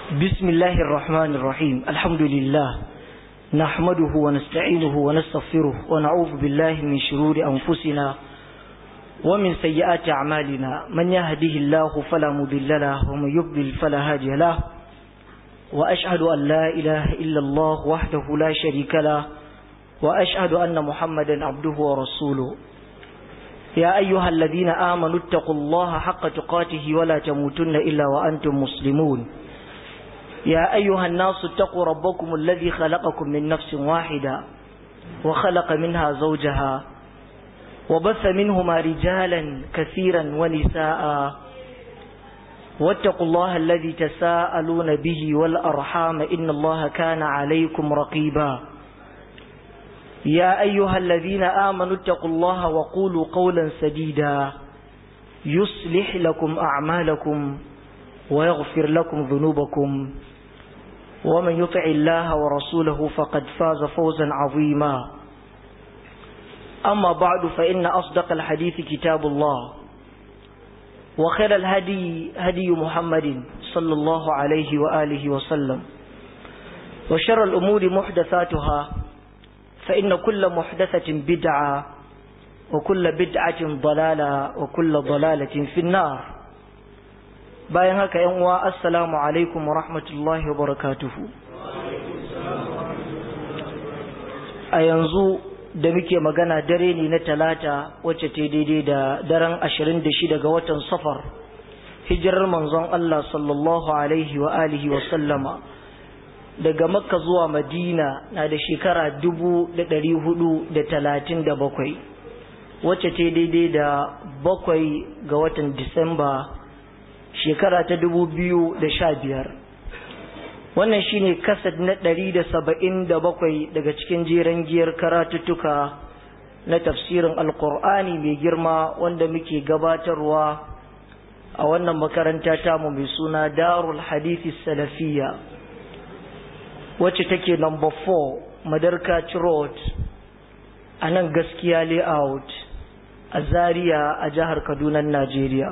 بسم الله الرحمن الرحيم الحمد لله نحمده ونستعينه ونستغفره ونعوذ بالله من شرور أنفسنا ومن سيئات أعمالنا من يهده الله فلا مضل له ومن يضلل فلا هادي له وأشهد أن لا إله إلا الله وحده لا شريك له وأشهد أن محمدا عبده ورسوله يا أيها الذين آمنوا اتقوا الله حق تقاته ولا تموتن إلا وأنتم مسلمون يا أيها الناس اتقوا ربكم الذي خلقكم من نفس واحدة وخلق منها زوجها وبث منهما رجالا كثيرا ونساء واتقوا الله الذي تساءلون به والأرحام إن الله كان عليكم رقيبا يا أيها الذين آمنوا اتقوا الله وقولوا قولا سديدا يصلح لكم أعمالكم ويغفر لكم ذنوبكم ومن يطع الله ورسوله فقد فاز فوزا عظيما أما بعد فإن أصدق الحديث كتاب الله وخير الهدي هدي محمد صلى الله عليه وآله وسلم وشر الأمور محدثاتها فإن كل محدثة بدعة وكل بدعة ضلالة وكل ضلالة في النار bayan haka yan uwa assalamu alaikum wa rahmatullahi wa barakatuhu a yanzu da muke magana dare ne na talata wacce ta daidai da daren 26 ga watan safar hijirar manzon Allah sallallahu alaihi wa alihi wa sallama daga makka zuwa madina na da shekara 437 wacce ta daidai da bakwai ga watan disamba shekara ta dubu biyu da sha biyar wannan shine kasad na ɗari da saba'in da bakwai daga cikin jeren giyar karatuttuka na tafsirin alkur'ani mai girma wanda muke gabatarwa a wannan makaranta tamu mai suna darul hadithi salafiya wacce take number 4 madarkaci road a nan gaskiya layout a zaria a jihar kaduna najeriya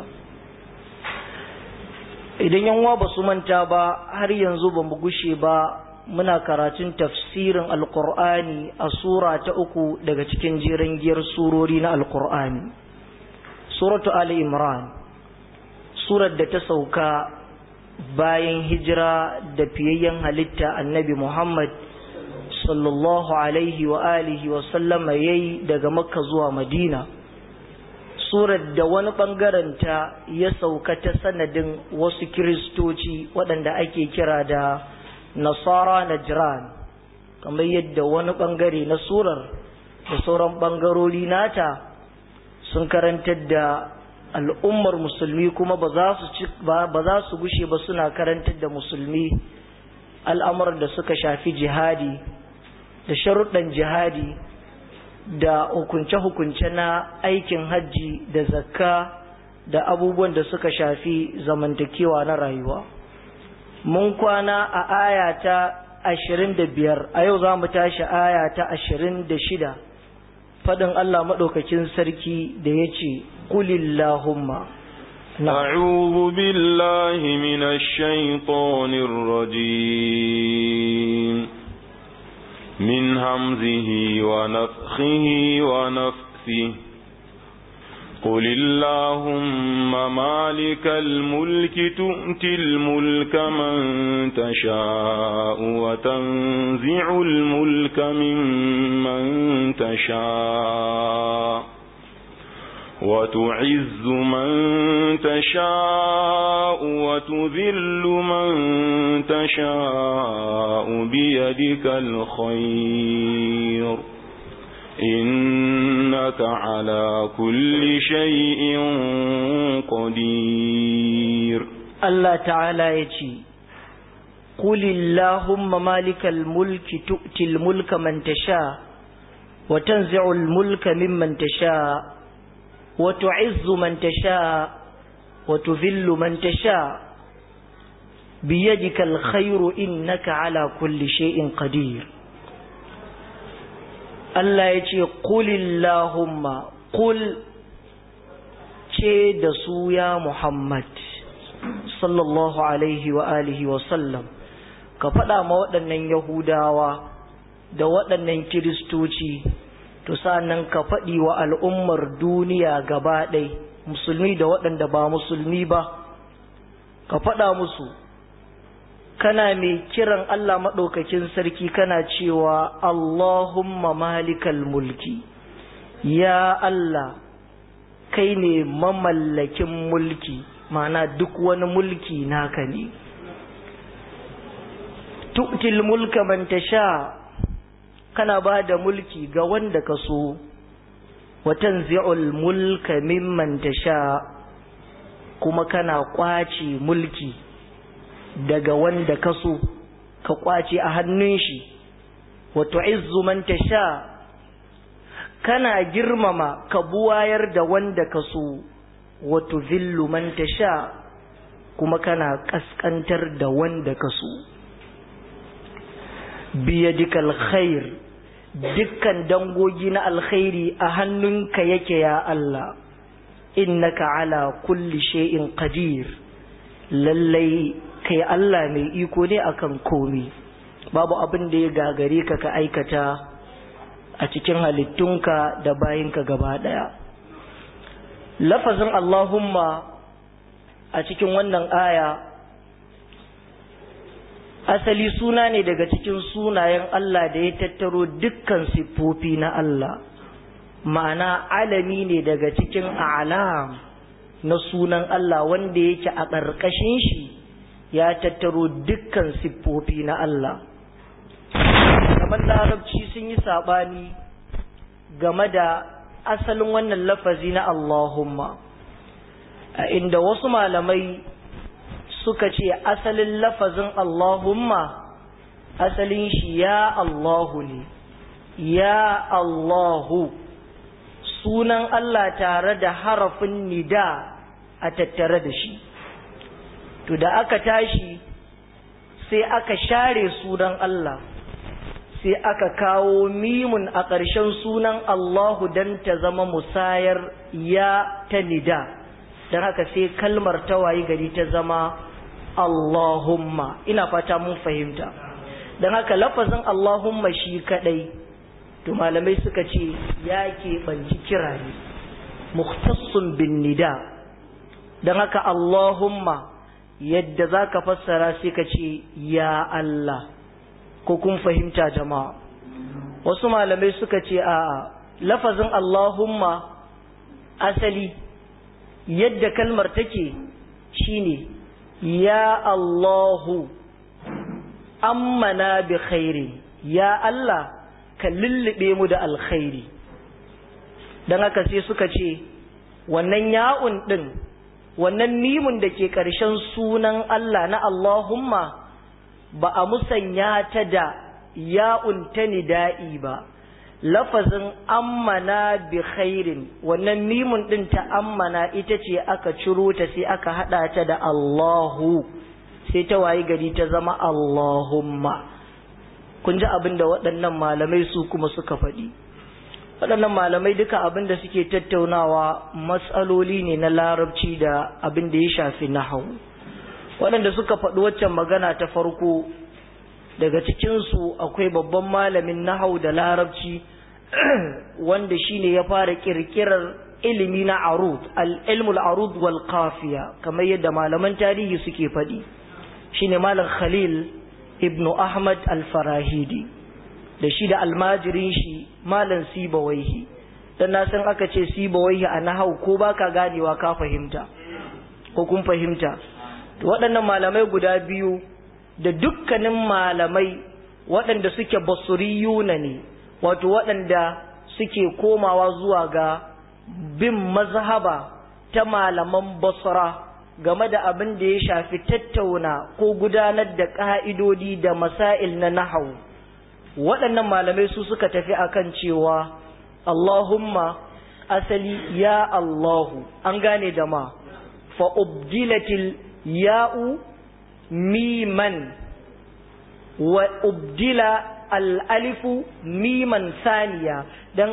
idan yanwa ba su manta ba har yanzu ba mu gushe ba muna karatun tafsirin alkur'ani a sura ta uku daga cikin jiran giyar surori na alkur'ani suratu ali imran surar da ta sauka bayan hijira da fiyayyen halitta annabi muhammad sallallahu alaihi wa alihi wa sallama yayi daga makka zuwa madina surar da wani ta ya sauka ta sanadin wasu kiristoci waɗanda ake kira da nasara najran kamar yadda wani ɓangare na surar da sauran ɓangarori nata sun karantar da al'ummar musulmi kuma ba za su gushe ba suna karantar da musulmi al'amuran da suka shafi jihadi da sharuɗan jihadi da hukunce-hukunce na aikin hajji da zakka da abubuwan da suka shafi zamantakewa na rayuwa. Mun kwana a aya ta ashirin da biyar, a yau za mu tashi aya ta ashirin da shida, faɗin Allah maɗaukakin sarki da ya ce, Kulillahumma. أعوذ بالله من الشيطان الرجيم من همزه ونفخه ونفثه قل اللهم مالك الملك تؤتي الملك من تشاء وتنزع الملك ممن تشاء وتعز من تشاء وتذل من تشاء بيدك الخير إنك على كل شيء قدير الله تعالى يجي قل اللهم مالك الملك تؤتي الملك من تشاء وتنزع الملك ممن تشاء وتعز من تشاء وتذل من تشاء بيدك الخير إنك على كل شيء قدير Allah ya ce, Kulillahumma, kul ce da su ya Muhammad, sallallahu alaihi wa alihi wa sallam ka faɗa ma waɗannan yahudawa da waɗannan kiristoci to sa'annan ka faɗi wa al'ummar duniya gaba ɗai musulmi da waɗanda ba musulmi ba ka faɗa musu kana mai kiran Allah maɗaukakin sarki kana cewa Allahumma malikal mulki ya Allah kai ne mamallakin mulki ma'ana duk wani mulki naka ne tu'til mulka man tasha kana ba da mulki ga wanda ka so wa tanzi'ul mulka mimman tasha kuma kana kwace mulki daga wanda ka so ka kwace a hannun shi wa tu'izzu man tasha kana girmama ka buwayar da wanda ka so wa tuzillu man tasha kuma kana kaskantar da wanda ka so biyadikal khair dukkan dangogi na alkhairi a hannunka yake ya Allah innaka ala kulli shay'in qadir lallai kai Allah mai iko ne akan komi babu abin da ya gagare ka ka aikata a cikin halittunka da bayinka gaba daya lafazin Allahumma a cikin wannan aya asali suna ne daga cikin sunayen Allah da ya tattaro dukkan siffofi na Allah ma'ana alami ne daga cikin alam na sunan Allah wanda yake a ƙarƙashin shi ya tattaro dukkan siffofi na Allah kamar larabci sun yi saɓani game da asalin wannan lafazi na Allahumma a inda wasu malamai suka ce asalin lafazin Allahumma asalin shi ya Allahu ne ya Allahu sunan Allah tare da harafin nida a tattare da shi to da aka tashi sai aka share sunan Allah sai aka kawo mimun a ƙarshen sunan Allahu don ta zama musayar ya ta nida don haka sai kalmar tawayi gari ta zama Allahumma ina fata mun fahimta don haka lafazin Allahumma shi kadai to malamai suka ce ya keɓanci kira ne mukhtassun bin nida don haka Allahumma yadda za ka fassara sai ka ce ya Allah ko kun fahimta jama'a wasu malamai suka ce a lafazin Allahumma asali yadda kalmar take shine ya Allahu ammana bi khairi ya Allah ka lullube mu da alkhairi don haka sai suka ce wannan ya'un ɗin wannan mimun da ke ƙarshen sunan Allah na Allahumma ba a musanya ta da ya'un ta nida'i ba lafazin ammana bi khairin wannan mimun ɗin ta ammana ita ce aka ciro ta sai aka haɗa ta da Allahu sai ta wayi gari ta zama Allahumma kun ji abin da waɗannan malamai su kuma suka faɗi waɗannan malamai duka abin da suke tattaunawa matsaloli ne na larabci da abin da ya shafi nahau waɗanda suka faɗi waccan magana ta farko daga cikinsu akwai babban malamin nahau da larabci wanda shine ya fara ƙirƙirar ilimi na arud al-ilmul arud wal qafiya kamar yadda malaman tarihi suke faɗi shine malam khalil ibnu ahmad al-farahidi da shi da almajirin shi malam sibawaihi dan na san aka ce sibawaihi a nahau ko baka ganewa ka fahimta ko kun fahimta to waɗannan malamai guda biyu da dukkanin malamai waɗanda suke basuriyuna ne wato waɗanda suke komawa zuwa ga bin mazhaba ta malaman basra game da abin da ya shafi tattauna ko gudanar da ƙa'idodi da masail na nahau waɗannan malamai su suka tafi akan cewa Allahumma asali ya Allahu an gane da ma fa'ubdilatil ya'u miman wa ubdila al'alifu miman saniya don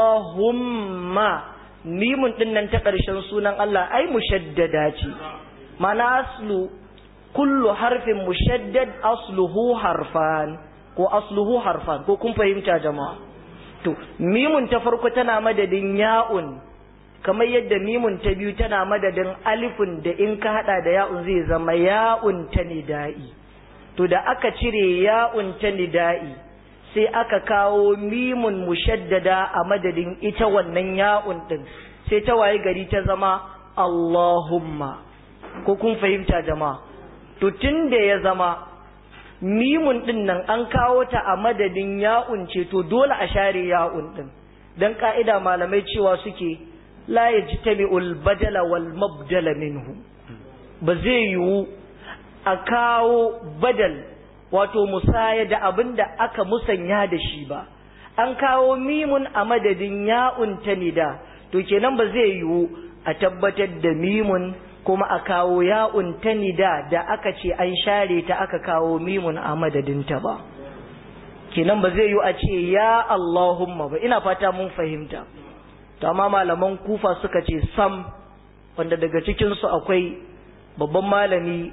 Allahumma mimun ɗin nan ta ƙarshen sunan Allah ai mushaddada ce mana aslu kullu harfin mushaddad asluhu harfan ko asluhu harfan ko kun fahimta jama'a to mimun ta farko tana madadin ya'un kamar yadda mimun ta biyu tana madadin alifun da in ka hada da ya'un zai zama ya'un ta nida'i to da aka cire ya'un ta nida'i sai aka kawo mimun mushaddada a madadin ita wannan ya'un din sai ta waye gari ta zama Allahumma ko kun fahimta jama'a to tun da ya zama mimun din nan an kawo ta a madadin ya'un ce to dole a share ya'un din dan ka'ida malamai cewa suke la yajtami'ul badala wal mabdala minhu ba zai yiwu a kawo badal wato musaya da abin da aka musanya da shi ba an kawo mimun a madadin ya'un ta nida to kenan ba zai yiwu a tabbatar da mimun kuma a kawo ya'un ta nida da aka ce an share ta aka kawo mimun a madadinta ba kenan ba zai yiwu a ce ya Allahumma ba ina fata mun fahimta to amma malaman kufa suka ce sam wanda daga cikinsu akwai babban malami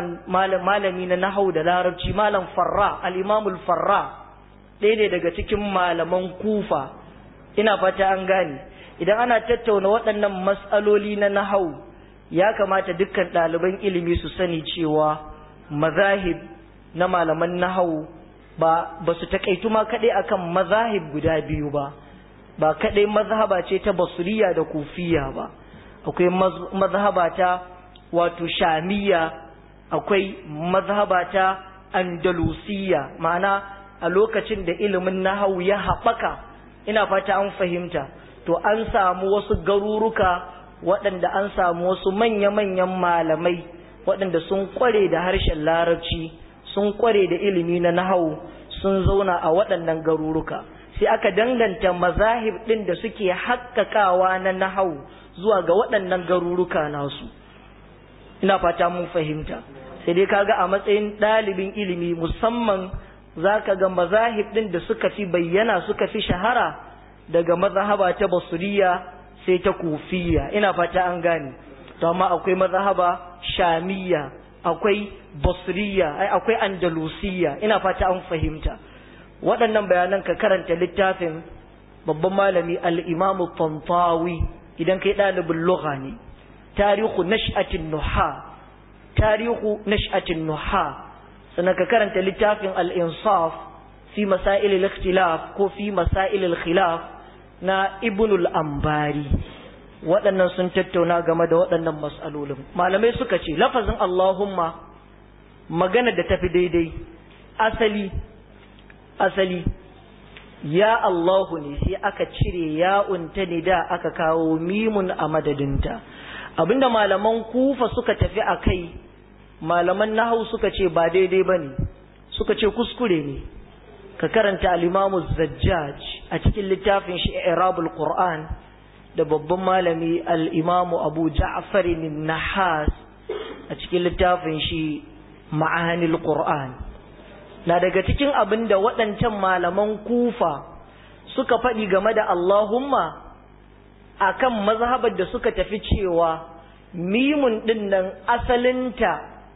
malami na nahau da larabci malam farra al-imamul farra ɗaya ne daga cikin malaman kufa ina fata an gane idan ana tattauna waɗannan matsaloli na nahau ya kamata dukkan ɗaliban ilimi su sani cewa mazahib na malaman nahau ba ba su takaitu ma kaɗai akan mazahib guda biyu ba ba kaɗai mazhaba ce ta basuriya da kufiya ba akwai mazhaba ta wato shamiya akwai mazhaba ta andalusiya ma'ana a lokacin da ilimin nahawu ya haɓaka ina fata an fahimta to an samu wasu garuruka waɗanda an samu wasu manya-manyan malamai waɗanda sun kware da harshen larabci sun kware da ilimi na nahawu sun zauna a waɗannan garuruka sai aka danganta mazahib ɗin da suke haƙƙaƙawa na nahawu zuwa ga waɗannan garuruka nasu ina fata mun fahimta sai dai kaga a matsayin ɗalibin ilimi musamman za ka ga mazahib ɗin da suka fi bayyana suka fi shahara daga mazhaba ta basuriya sai ta kufiya ina fata an gane to amma akwai mazhaba shamiya akwai basuriya ai akwai andalusiya ina fata an fahimta waɗannan bayanan ka karanta littafin babban malami al-imamu tantawi idan kai ɗalibin lugha ne tarihu nash'atin nuha tarihu nash'atin nuha sannan ka karanta littafin al-insaf fi masail al-ikhtilaf ko fi masail al-khilaf na ibnul ambari waɗannan sun tattauna game da waɗannan mas'alolin malamai suka ce lafazin allahumma magana da tafi daidai asali asali ya Allahu ne sai aka cire ya'un ta ne da aka kawo mimun a madadinta abinda malaman kufa suka tafi a kai malaman nahau suka ce ba daidai ba ne suka ce kuskure ne ka karanta alimamu zajjaj a cikin littafin shi irabul qur'an da babban malami al'imamu abu ja'far nahas a cikin littafin shi ma'anil qur'an na daga cikin abin da waɗancan malaman kufa suka faɗi game da Allahumma akan mazhabar da suka tafi cewa mimun ɗin nan asalinta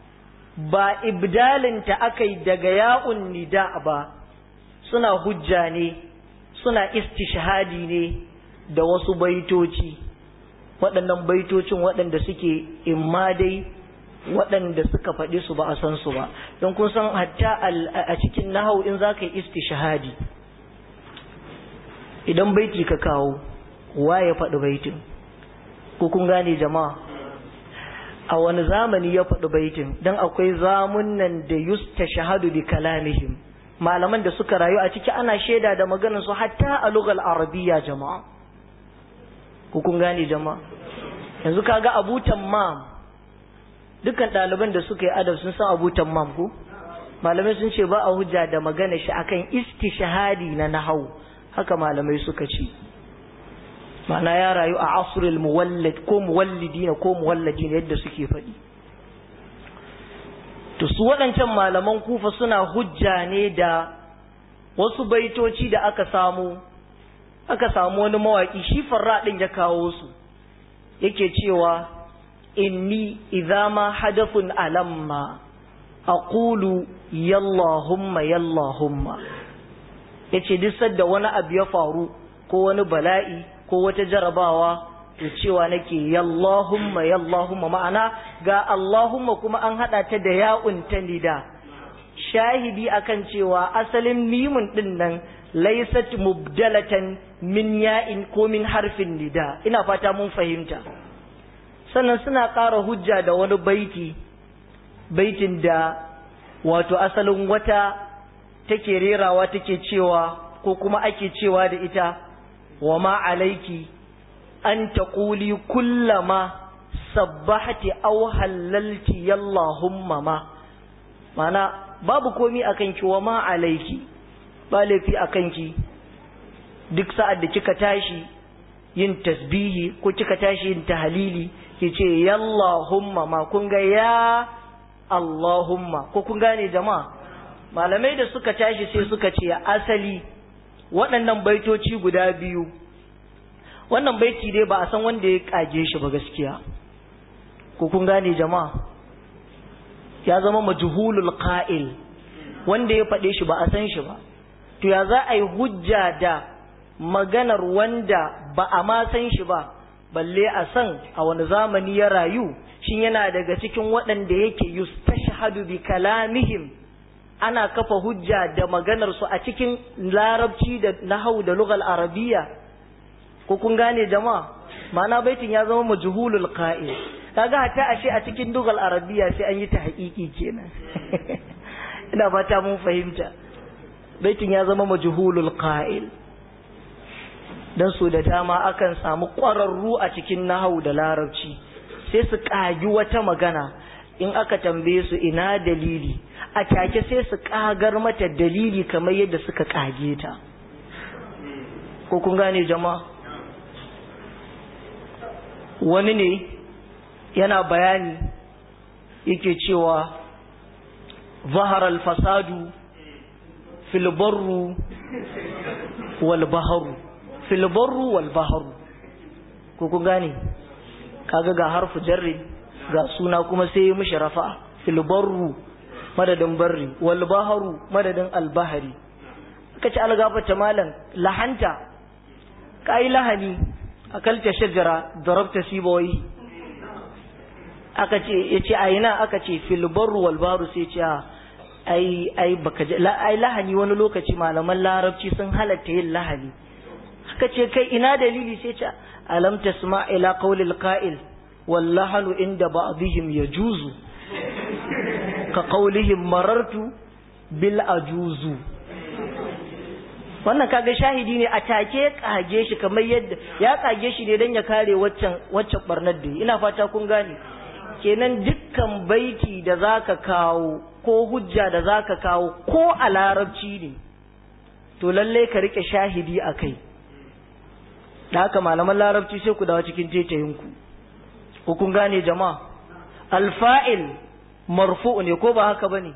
ba ibdalinta aka yi daga ya'un nida ba suna hujja ne suna istishhadi ne da wasu baitoci waɗannan baitocin waɗanda suke imma dai waɗanda suka faɗi su ba a san su ba don kun san hatta a cikin nahau in za ka yi istishhadi idan baiti ka kawo wa ya faɗi baitin ko kun gane jama'a a wani zamani ya faɗi baitin don akwai zamunan da yusta shahadu bi kalamihim malaman da suka rayu a ciki ana shaida da maganar su hatta a lugal arabiya jama'a ko kun gane jama'a yanzu kaga abu tammam dukkan ɗaliban da suka yi adab sun san abu tammam ko malamai sun ce ba a hujja da magana shi akan istishhadi na nahau haka malamai suka ce ma'ana ya rayu a asrul muwallid ko muwallidina ko muwalladina yadda suke faɗi to su waɗancan malaman kufa suna hujja ne da wasu baitoci da aka samu aka samu wani mawaƙi shi farra ɗin ya kawo su yake cewa inni idza ma hadathun alamma aqulu yallahumma yallahumma yace duk sadda wani abu ya faru ko wani bala'i ko wata jarabawa to cewa nake yallahumma yallahumma ma'ana ga allahumma kuma an hada ta da ya'un ta nida shahidi akan cewa asalin mimun din nan laysat mubdalatan min ya'in ko min harfin nida ina fata mun fahimta sannan suna ƙara hujja da wani baiti baitin da wato asalin wata take rerawa take cewa ko kuma ake cewa da ita wa ma alaiki an taquli kullama sabbahati aw hallalti yallahumma ma mana babu komi akan ki wa ma alaiki ba laifi akan ki duk sa'ad da kika tashi yin tasbihi ko kika tashi yin tahlili ki ce yallahumma ma kun ga ya Allahumma ko kun gane jama'a malamai da suka tashi sai suka ce asali waɗannan baitoci guda biyu wannan baiti dai ba a san wanda ya kage shi ba gaskiya ko kun gane jama'a ya zama majhulul qa'il wanda ya faɗe shi ba a san shi ba to ya za a yi hujja da maganar wanda ba a ma san shi ba balle a san a wani zamani ya rayu shin yana daga cikin waɗanda yake yustashhadu bi kalamihim ana kafa hujja da maganar su a cikin larabci da nahau da lugal arabiya ko kun gane jama'a ma'ana baitin ya zama majhulul qa'il kaga hatta ashe a cikin lugal arabiya sai an yi ta haƙiƙi kenan ina fata mun fahimta baitin ya zama majhulul qa'il dan so da dama akan samu ƙwararru a cikin nahau da larabci sai su ƙagi wata magana in aka tambaye su ina dalili a take sai su ƙagar mata dalili kamar yadda suka ƙage ta ko kun gane jama'a wani ne yana bayani yake cewa zahar al-fasadu fil barru wal baharu fil barru wal baharu ko kun gane kaga ga harfu jarri ga suna kuma sai ya mishi rafa fil barru madadin barri wal baharu madadin al bahari kace algafata malam lahanta kai lahani akalta shajara darabta sibawai aka ce yace a ina aka ce fil barru wal baharu sai ce ai ai baka ai lahani wani lokaci malaman larabci sun halatta yin lahani aka ce kai ina dalili sai ce alam tasma ila qawlil qa'il wallahanu inda ba'dihim yajuzu ka qawlihim marartu bil ajuzu wannan kaga shahidi ne a take kage shi kamar yadda ya kage shi ne dan ya kare waccan waccan barnar da ina fata kun gane kenan dukkan baiti da zaka kawo ko hujja da zaka kawo ko a larabci ne to lalle ka rike shahidi akai da haka malaman larabci sai ku dawo cikin tetayinku ko kun gane jama'a alfa'il marfu'u ne ko ba haka bane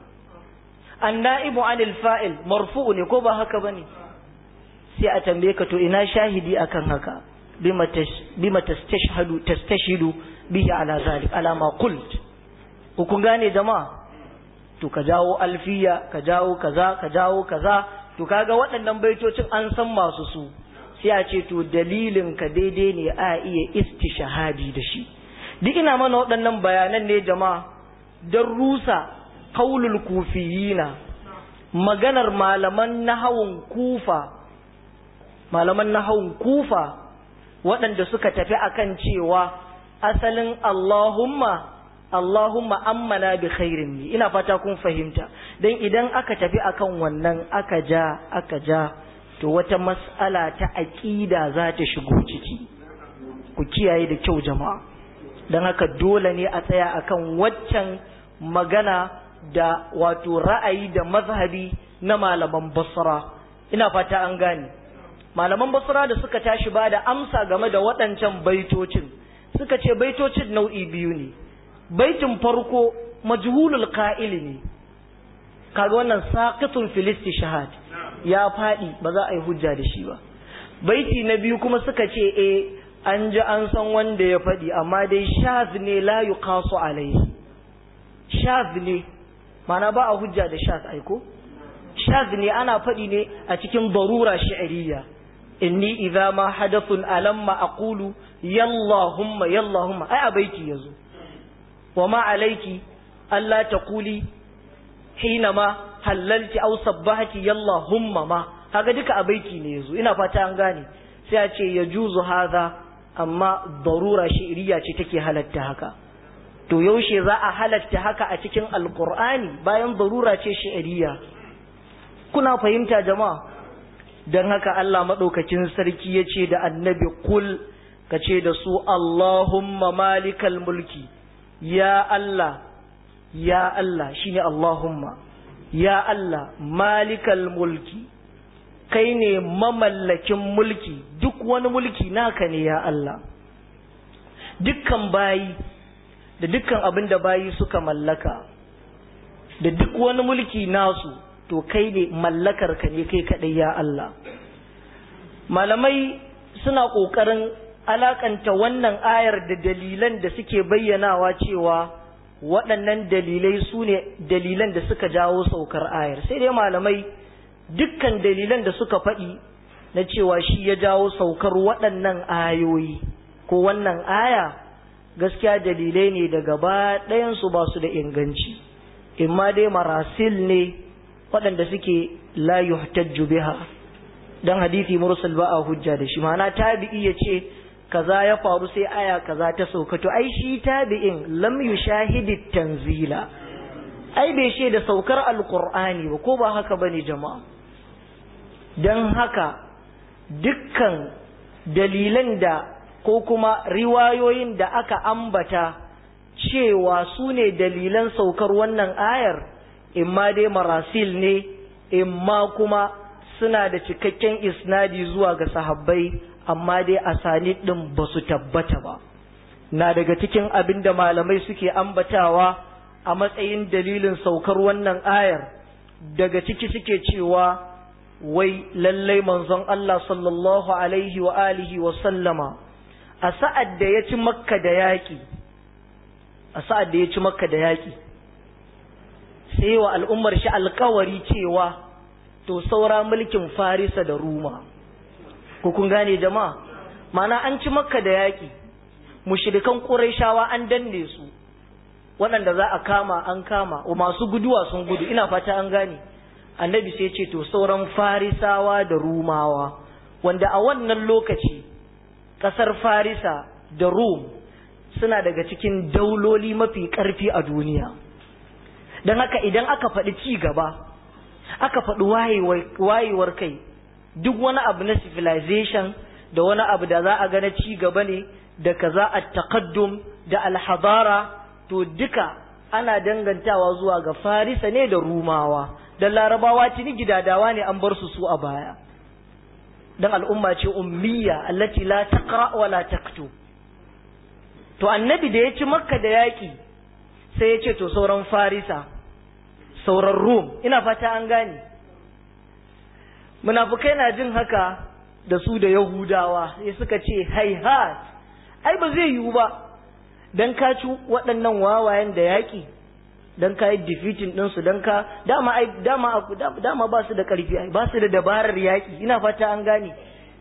annaibu anil fa'il marfu'u ne ko ba haka bane sai a tambaye ka to ina shahidi akan haka bima bima tastashhadu tastashidu bihi ala zalik ala ma qult ko kun gane jama'a to ka jawo alfiya ka jawo kaza ka jawo kaza to kaga waɗannan baitocin an san masu su sai a ce to dalilin ka daidai ne a iya istishahadi da shi duk ina mana waɗannan bayanan ne jama'a don rusa kaulul kufiyina maganar malaman nahawun kufa malaman nahawun kufa waɗanda suka tafi akan cewa asalin Allahumma Allahumma ammana bi khairin ne ina fata kun fahimta dan idan aka tafi akan wannan aka ja aka ja to wata mas'ala ta aqida za ta shigo ciki ku kiyaye da kyau jama'a dan haka dole ne a tsaya akan waccan magana da wato ra'ayi da mazhabi na malaman basra ina fata an gane malaman basra da suka tashi ba da amsa game da waɗancan baitocin suka ce baitocin nau'i biyu ne baitin farko majhulul qa'il ne kaga wannan saqitun filisti shahad ya faɗi ba za a yi hujja da shi ba baiti na biyu kuma suka ce e an ji an san wanda ya faɗi amma dai shaz ne la yuqasu alaihi shaz ne mana ba a hujja da shaz aiko shaz ne ana faɗi ne a cikin darura shi'ariya inni idza ma hadathun alamma aqulu yallahumma yallahumma ai abaiki yazo wa ma alayki alla taquli hinama halalti aw sabbahati yallahumma ma kaga duka abaiki ne yazo ina fata an gane sai a ce yajuzu hadha amma darura shi'iriya ce take halatta haka to yaushe za a halatta haka a cikin alqur'ani bayan darura ce shi'iriya kuna fahimta jama'a don haka Allah maɗaukakin sarki ya ce da annabi kul ka ce da su Allahumma malikal mulki ya Allah ya Allah shine Allahumma ya Allah malikal mulki kai ne mamallakin mulki duk wani mulki naka ne ya Allah dukkan bayi da dukkan abin da bayi suka mallaka da duk wani mulki nasu to kai ne mallakar ka ne kai kadai ya Allah malamai suna kokarin alakanta wannan ayar da dalilan da suke bayyanawa cewa waɗannan dalilai su ne dalilan da suka jawo saukar ayar sai dai malamai dukkan dalilan da suka faɗi na cewa shi ya jawo saukar waɗannan ayoyi ko wannan aya gaskiya dalilai ne da gaba ɗayansu ba su da inganci imma dai marasil ne waɗanda suke la yuhtajju biha dan hadisi mursal ba a hujja da shi ma'ana tabi'i ya ce kaza ya faru sai aya kaza ta sauka to ai shi tabi'in lam yushahidi tanzila ai bai she da saukar alqur'ani ba ko ba haka bane jama'a dan haka dukkan dalilan da ko kuma riwayoyin da aka ambata cewa su ne dalilan saukar wannan ayar imma dai marasil ne imma kuma suna da cikakken isnadi zuwa ga sahabbai amma dai asani din ba su tabbata ba na daga cikin abin da malamai suke ambatawa a matsayin dalilin saukar wannan ayar daga ciki suke cewa wai lallai manzon Allah sallallahu alaihi wa alihi wa sallama a sa'ad da ya ci makka da yaƙi a sa'ad da ya ci makka da yaƙi sai wa al'ummar shi alkawari cewa to saura mulkin farisa da ruma ko kun gane jama'a mana an ci makka da yaƙi mushrikan ƙurayshawa an danne su waɗanda za a kama an kama wa masu guduwa sun gudu ina fata an gane annabi sai ce to sauran farisawa da rumawa wanda a wannan lokaci ƙasar farisa da rum suna daga cikin dauloli mafi ƙarfi a duniya don haka idan aka faɗi ci gaba aka faɗi wayewar kai duk wani abu na civilization da wani abu da za a ga na ci gaba ne da kaza a takaddum da alhabara to duka ana dangantawa zuwa ga farisa ne da rumawa da larabawa tuni gidadawa ne an bar su su a baya dan al'umma ce ummiya allati la taqra wa la taktub to annabi da ya ci makka da yaki sai ya ce to sauran farisa sauran rum ina fata an gane munafukai na jin haka da su da yahudawa sai suka ce haihat ai ba zai yiwu ba dan ka ci waɗannan wawayen da yaƙi dan ka yi defeating ɗinsu dan ka dama ai dama dama ba su da ƙarfi ai ba su da dabarar yaƙi ina fata an gane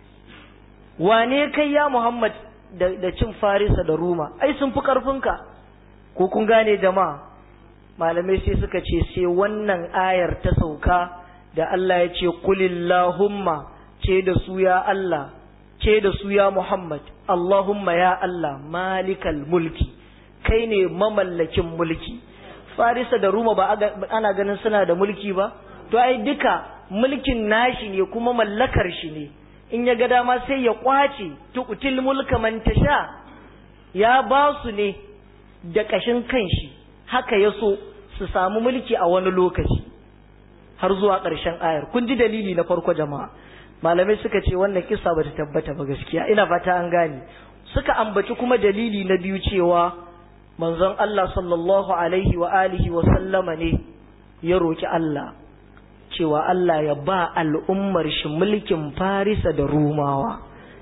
wane kai ya muhammad da, da cin farisa da ruma ai sun fi ƙarfinka ko kun gane jama'a malamai sai suka ce sai wannan ayar ta sauka da Allah ya ce kulillahumma ce da su ya Allah ce da su ya Muhammad Allahumma ya Allah malikal mulki kai ne mamallakin mulki Farisa da Ruma ba ana ganin suna da mulki ba to ai duka mulkin nashi ne kuma mallakar shi ne in ya ga dama sai ya kwace tuqtil mulka man tasha ya ba su ne da kashin kanshi haka ya so su samu mulki a wani lokaci har zuwa ƙarshen ayar kun ji dalili na farko jama'a malamai suka ce wannan kissa bata tabbata ba gaskiya ina fata an gane suka ambaci kuma dalili na biyu cewa manzon Allah sallallahu alaihi wa alihi wa sallama ne ya roki Allah cewa Allah ya ba al'ummar shi mulkin Farisa da Rumawa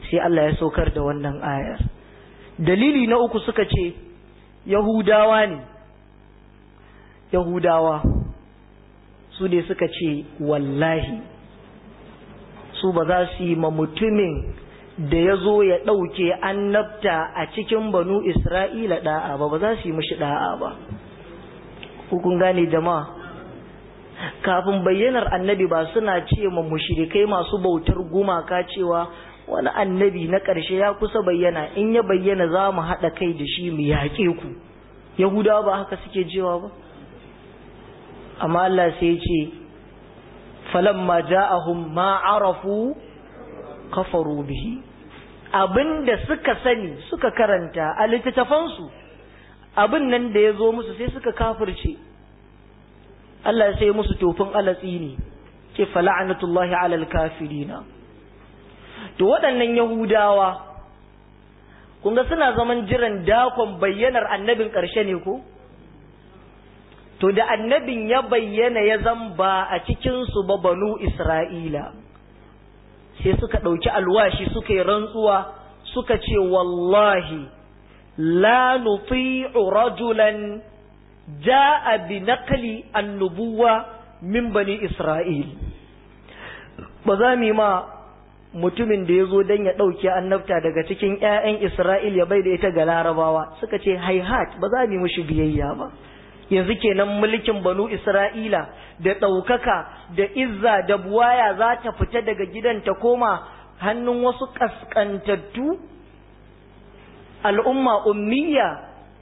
sai Allah ya saukar da wannan ayar dalili na uku suka ce yahudawa ne yahudawa su ne suka ce wallahi su ba za su yi ma mutumin da ya zo ya ɗauke annabta a cikin banu isra'ila ɗa'a ba ba za su yi mashi ɗa'a ba hukun gane jama'a kafin bayyanar annabi ba suna ce ma mushrikai masu bautar gumaka cewa wani annabi na ƙarshe ya kusa bayyana in ya bayyana za mu haɗa kai da shi mu yaƙe ku yahudawa ba haka suke cewa ba amma Allah sai ce falamma ja'ahum ma arafu kafaru bihi abinda suka sani suka karanta a littattafansu abin nan da ya zo musu sai suka kafirce Allah sai musu tofin alatsi ne ke fala'anatullahi alal kafirina to waɗannan yahudawa kun ga suna zaman jiran dakon bayyanar annabin ƙarshe ne ko to da annabin ya bayyana ya zamba a cikinsu ba banu isra'ila sai suka ɗauki alwashi suka yi rantsuwa suka ce wallahi la nuti'u rajulan ja'a bi naqli annubuwa min bani isra'il ba za mu yi ma mutumin da ya zo don ya ɗauki annabta daga cikin 'ya'yan isra'il ya bai da ita ga larabawa suka ce haihat ba za mu yi mushi biyayya ba yanzu kenan mulkin banu isra'ila da ɗaukaka da izza da buwaya za ta fita daga gidan ta koma hannun wasu ƙasƙantattu al'umma ummiya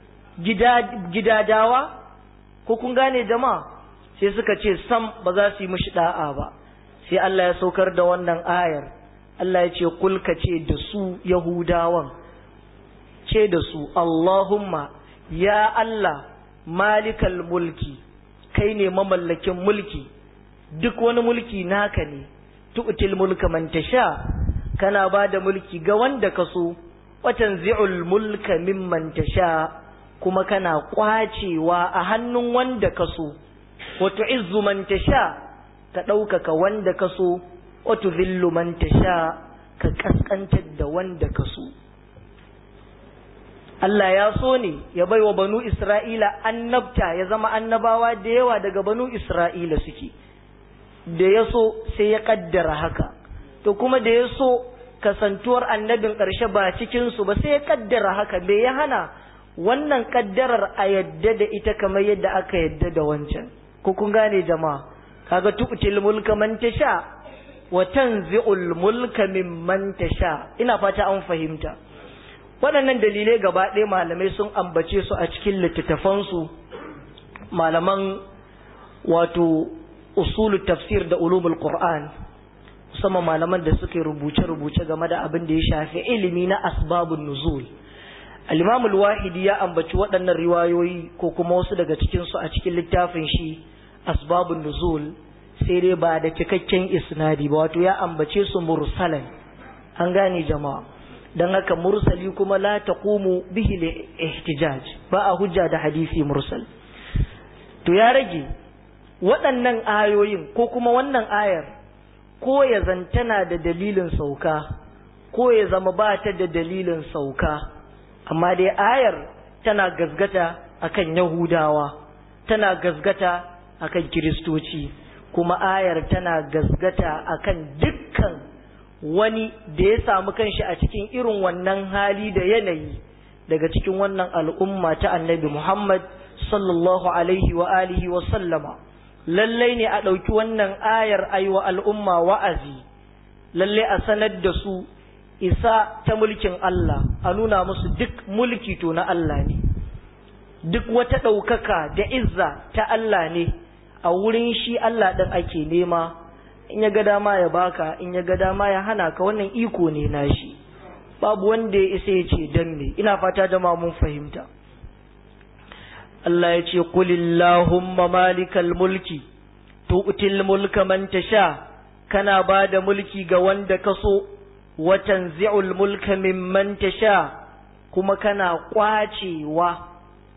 gidadawa ko kun gane jama'a sai suka ce sam ba za su yi mishi da'a ba sai Allah ya saukar da wannan ayar Allah ya ce kulka ce da su yahudawan ce da su Allahumma ya Allah malikal mulki kai ne mamallakin mulki duk wani mulki naka ne tu'til mulka man tasha kana ba da mulki ga wanda ka so watan zi'ul mulka mimman tasha kuma kana kwacewa a hannun wanda ka so wa tu'izzu man tasha ka ɗaukaka wanda ka so wa tuzillu man tasha ka kaskantar da wanda ka so Allah ya so ne ya bai wa banu Isra'ila annabta ya zama annabawa da yawa daga banu Isra'ila suke, da ya so sai ya kaddara haka, to kuma da ya so kasantuwar annabin ƙarshe ba cikinsu ba sai ya kaddara haka, bai ya hana wannan kaddarar a yadda da ita kamar yadda aka yadda da wancan. Ko kun gane jama'a, kaga tu'til mulka man tasha wa tanzi'ul mulka mimman tasha, ina fata an fahimta. waɗannan dalilai gaba ɗaya malamai sun ambace su a cikin littattafansu malaman wato usulu tafsir da ulumul qur'an musamman malaman da suka rubuce-rubuce game da abin da ya shafi ilimi na asbabun nuzul al-imamul wahidi ya ambaci waɗannan riwayoyi ko kuma wasu daga cikinsu a cikin littafin shi asbabun nuzul sai dai ba da cikakken isnadi ba wato ya ambace su mursalan an gane jama'a don haka mursali kuma la taqumu bihi li ihtijaj ba a hujja da hadisi mursal to ya rage waɗannan ayoyin ko kuma wannan ayar ko ya zantana da dalilin sauka ko ya zama ba ta da dalilin sauka amma dai ayar tana gazgata akan yahudawa tana gazgata akan kiristoci kuma ayar tana gazgata akan dukkan wani da ya samu kanshi a cikin irin wannan hali da yanayi daga cikin wannan al'umma ta annabi Muhammad sallallahu alaihi wa alihi wa sallama lallai ne a ɗauki wannan ayar aiwa al'umma wa'azi lallai a sanar da su isa ta mulkin Allah a nuna musu duk mulki to na Allah ne duk wata ɗaukaka da izza ta Allah ne a wurin shi Allah ɗin ake nema in ya ga dama ya baka in ya ga dama ya hana ka wannan iko ne nashi babu wanda ya isa ya ce dan me ina fata jama'a mun fahimta Allah ya ce kulillahumma malikal mulki tu'til mulka man tasha kana ba da mulki ga wanda ka so wa tanzi'ul mulka mimman tasha kuma kana kwacewa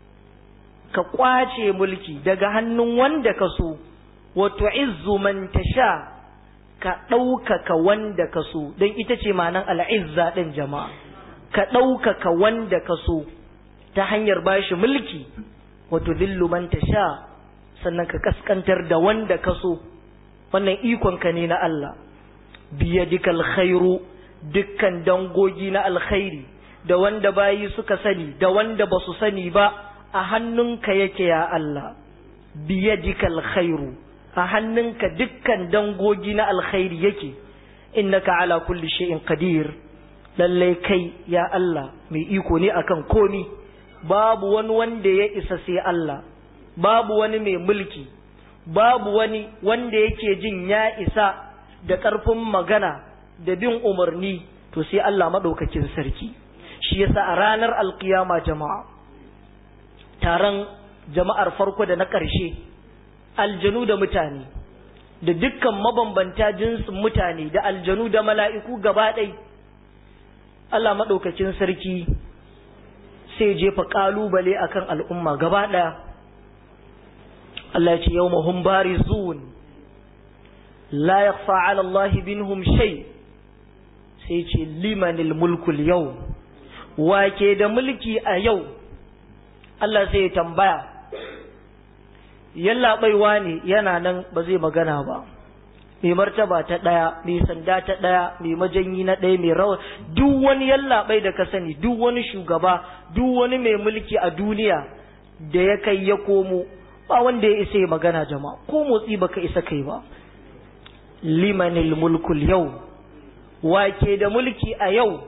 ka kwace mulki daga hannun wanda ka so wa tu'izzu man tasha ka ɗaukaka wanda ka so don ita ce ma'anar al'izza ɗin jama'a ka ɗaukaka wanda ka so ta hanyar bashi mulki wato zillu man sha sannan ka kaskantar da wanda ka so wannan ikonka ne na Allah biyadikal khairu dukkan dangogi na alkhairi da wanda bayi suka sani da wanda ba su sani ba a hannunka yake ya Allah biyadikal khairu a hannunka dukkan dangogi na alkhairi yake innaka ala kulli shay'in qadir lalle kai ya Allah mai iko ne akan komi babu wani wanda ya isa sai Allah babu wani mai mulki babu wani wanda yake jin ya isa da ƙarfin magana da bin umarni to sai Allah maɗaukakin sarki shi yasa a ranar alkiyama jama'a taron jama'ar farko da na ƙarshe aljanu da mutane da dukkan mabambanta jinsin mutane da aljanu da mala'iku gaba ɗai Allah maɗaukakin sarki sai jefa ƙalubale akan al'umma gaba ɗaya Allah ce yau mahun bari zuwan la ya ala Allah binhum shay sai ce limanil mulkul yau wake da mulki a yau Allah sai ya tambaya yallaɓaiwa ne yana nan ba zai magana ba mai martaba ta ɗaya mai sanda ta ɗaya mai majanyi na ɗaya mai rawa duk wani yallaɓai da ka sani duk wani shugaba duk wani mai mulki a duniya da ya kai ya komo ba wanda ya isa ya magana jama'a ko motsi baka isa kai ba limanil mulkul yau wake da mulki a yau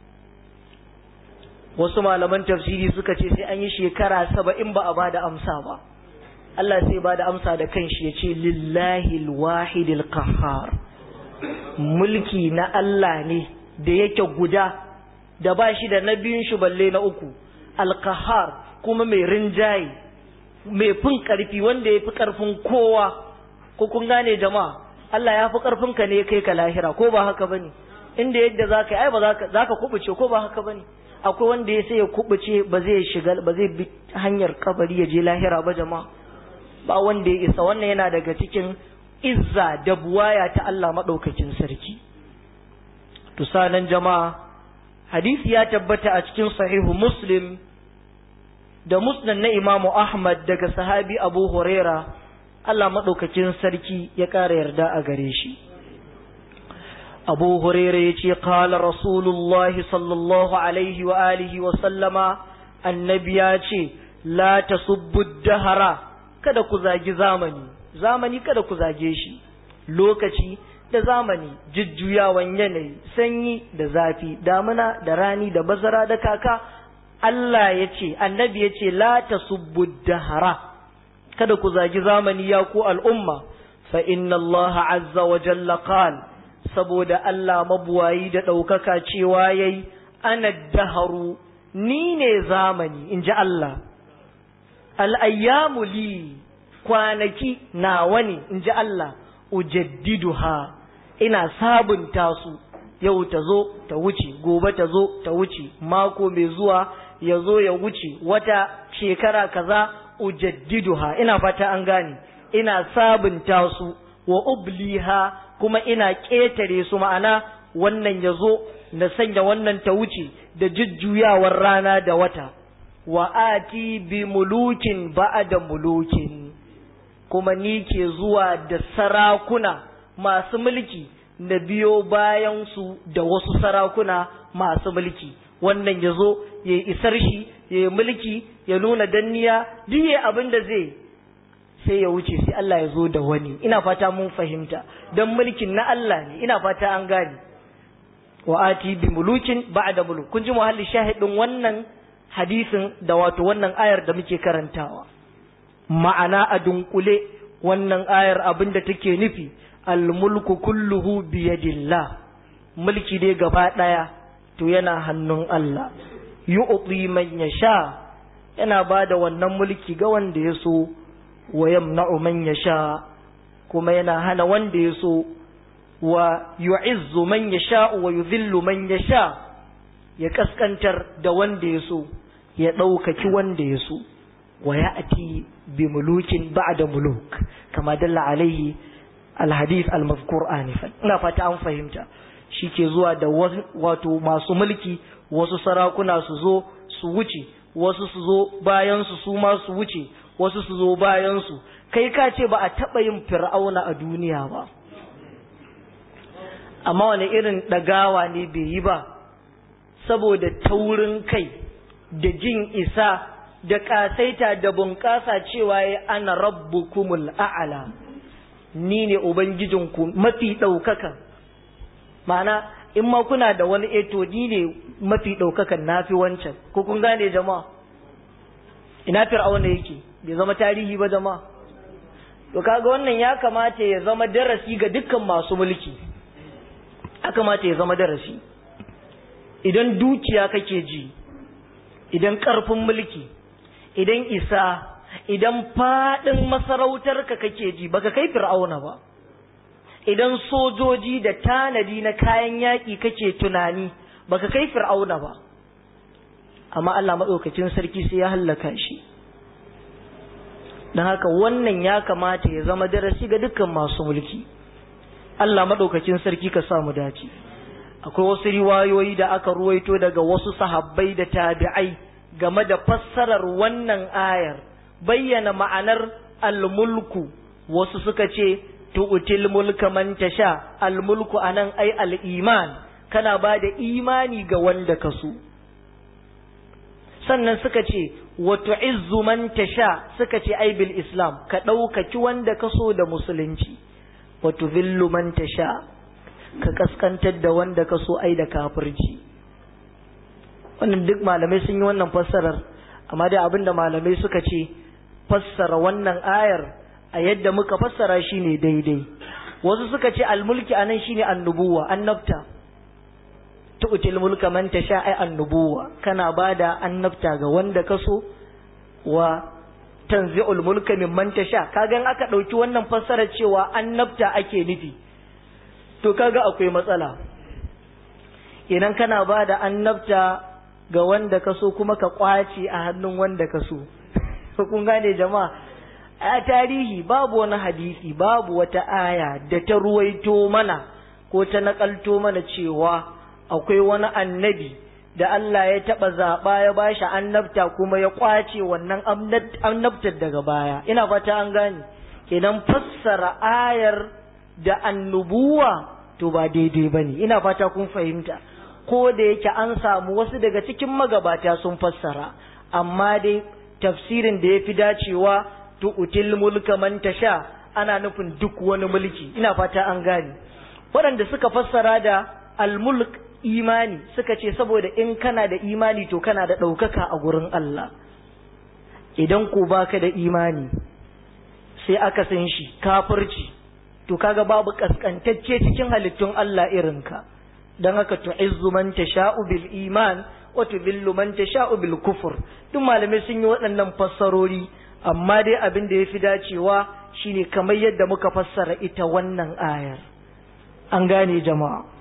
wasu malaman tafsiri suka ce sai an yi shekara saba'in ba a ba da amsa ba Allah sai ba da amsa da kanshi ya ce lillahi alwahidil qahhar mulki na Allah ne da yake guda da ba shi da na biyun shi balle na uku alqahhar kuma mai rinjaye mai fin karfi wanda ya fi karfin kowa ko kun gane jama'a Allah ya fi karfin ka ne kai ka lahira ko ba haka bane inda yadda zaka yi ai ba zaka zaka kubuce ko ba haka bane akwai wanda ya sai ya kubuce ba zai shiga ba zai bi hanyar kabari ya je lahira ba jama'a ba wanda ya isa wannan yana daga cikin izza da buwaya ta Allah maɗaukakin sarki to sanan jama'a hadisi ya tabbata a cikin sahihu muslim da musnad na imamu ahmad daga sahabi abu huraira Allah maɗaukakin sarki ya ƙara yarda a gare shi abu huraira ya ce kala rasulullahi sallallahu alaihi wa alihi wa sallama annabi ya ce la tasubbu dahara kada ku zagi zamani zamani kada ku zage shi lokaci da zamani jujjuyawan yanayi sanyi da zafi damuna da rani da bazara da kaka Allah ya ce annabi ya ce la tasubbu dahara kada ku zagi zamani ya ku al'umma fa inna Allah azza wa jalla qal saboda Allah mabuwayi da ɗaukaka cewa yayi ana daharu ni ne zamani in ji Allah al'ayyamu li kwanaki nawa ne in ji Allah ujaddiduha ina sabunta su yau ta zo ta wuce gobe ta zo ta wuce mako mai zuwa ya zo ya wuce wata shekara kaza ujaddiduha ina fata an gane ina sabunta su wa ubliha kuma ina ƙetare su ma'ana wannan ya zo na sanya wannan ta wuce da jujjuyawar rana da wata wa ati bi mulukin ba'da mulukin kuma ni ke zuwa da sarakuna masu mulki na biyo bayan su da wasu sarakuna masu mulki wannan ya zo ya yi isar shi ya yi mulki ya nuna danniya duk ya abin da zai sai ya wuce sai Allah ya zo da wani ina fata mun fahimta don mulkin na Allah ne ina fata an gane wa ati bi mulukin ba'da muluk kun ji muhalli shahidin wannan hadisin da wato wannan ayar da muke karantawa ma'ana a dunkule wannan ayar abin da take nufi almulku kulluhu biyadillah mulki dai gaba daya to yana hannun Allah yu'ti man yasha yana bada wannan mulki ga wanda ya so wa yamna'u man yasha kuma yana hana wanda ya so wa yu'izzu man yasha wa yudhillu man yasha ya kaskantar da wanda ya so ya ɗaukaki wanda ya so wa ya ati bi mulukin ba'da muluk kama dalla alaihi alhadith almazkur anifan ina fata an fahimta shi ke zuwa da wato masu mulki wasu sarakuna su zo su wuce wasu su zo bayan su su ma su wuce wasu su zo bayan su kai ka ce ba a taɓa yin fir'auna a duniya ba amma wani irin ɗagawa ne bai yi ba saboda taurin kai da jin isa da ƙasaita da bunƙasa cewa ya ana rabbukumul a'ala ni ne ubangijinku mafi ɗaukaka ma'ana in ma kuna da wani eto ni ne mafi ɗaukakan na fi wancan ko kun gane jama'a ina fir'auna yake bai zama tarihi ba jama'a to kaga wannan ya kamata ya zama darasi ga dukkan masu mulki ya kamata ya zama darasi idan dukiya kake ji idan ƙarfin mulki idan isa idan faɗin masarautarka kake ji baka kai fir'auna ba idan sojoji da tanadi na kayan yaƙi kake tunani baka kai fir'auna ba amma Allah maɗaukacin sarki sai ya hallaka shi don haka wannan ya kamata ya zama darasi ga dukkan masu mulki Allah maɗaukacin sarki ka sa mu dace akwai wasu riwayoyi da aka ruwaito daga wasu sahabbai da tabi'ai game da fassarar wannan ayar bayyana ma'anar almulku wasu suka ce tu'til mulka man tasha almulku anan ai al-iman kana ba da imani ga wanda ka so sannan suka ce wa tu'izzu man tasha suka ce ai bil islam ka ɗaukaki wanda ka so da musulunci wa tuzillu man tasha ka kaskantar da wanda ka so ai da kafirci wannan duk malamai sun yi wannan fassarar amma dai abinda malamai suka ce fassara wannan ayar a yadda muka fassara shine daidai wasu suka ce almulki anan shine annubuwa annabta tu'til mulka man tasha ai annubuwa kana bada annabta ga wanda ka so wa tanzi'ul mulka mimman tasha kaga in aka dauki wannan fassara cewa annabta ake nufi to kaga akwai matsala idan kana bada annabta ga wanda ka so kuma ka kwace a hannun wanda ka so kun gane jama'a a tarihi babu wani hadisi babu wata aya da ta ruwaito mana ko ta nakalto mana cewa akwai wani annabi da Allah ya taɓa zaɓa ya bashi annabta kuma ya kwace wannan annabtar daga baya ina fata an gane kenan fassara ayar da annubuwa to ba daidai ba ne ina fata kun fahimta ko da yake an samu wasu daga cikin magabata sun fassara amma dai tafsirin da ya fi dacewa tu'util mulka man tasha ana nufin duk wani mulki ina fata an gane waɗanda suka fassara da almulk imani suka ce saboda in kana da imani to kana da ɗaukaka a gurin Allah idan ko baka da imani sai aka san shi kafirci to kaga babu kaskantacce cikin halittun Allah irinka dan haka tu'izzu man tasha'u bil iman wa tudhillu man tasha'u bil kufr duk malamai sun yi waɗannan fassarori amma dai abin da yafi dacewa shine kamar yadda muka fassara ita wannan ayar an gane jama'a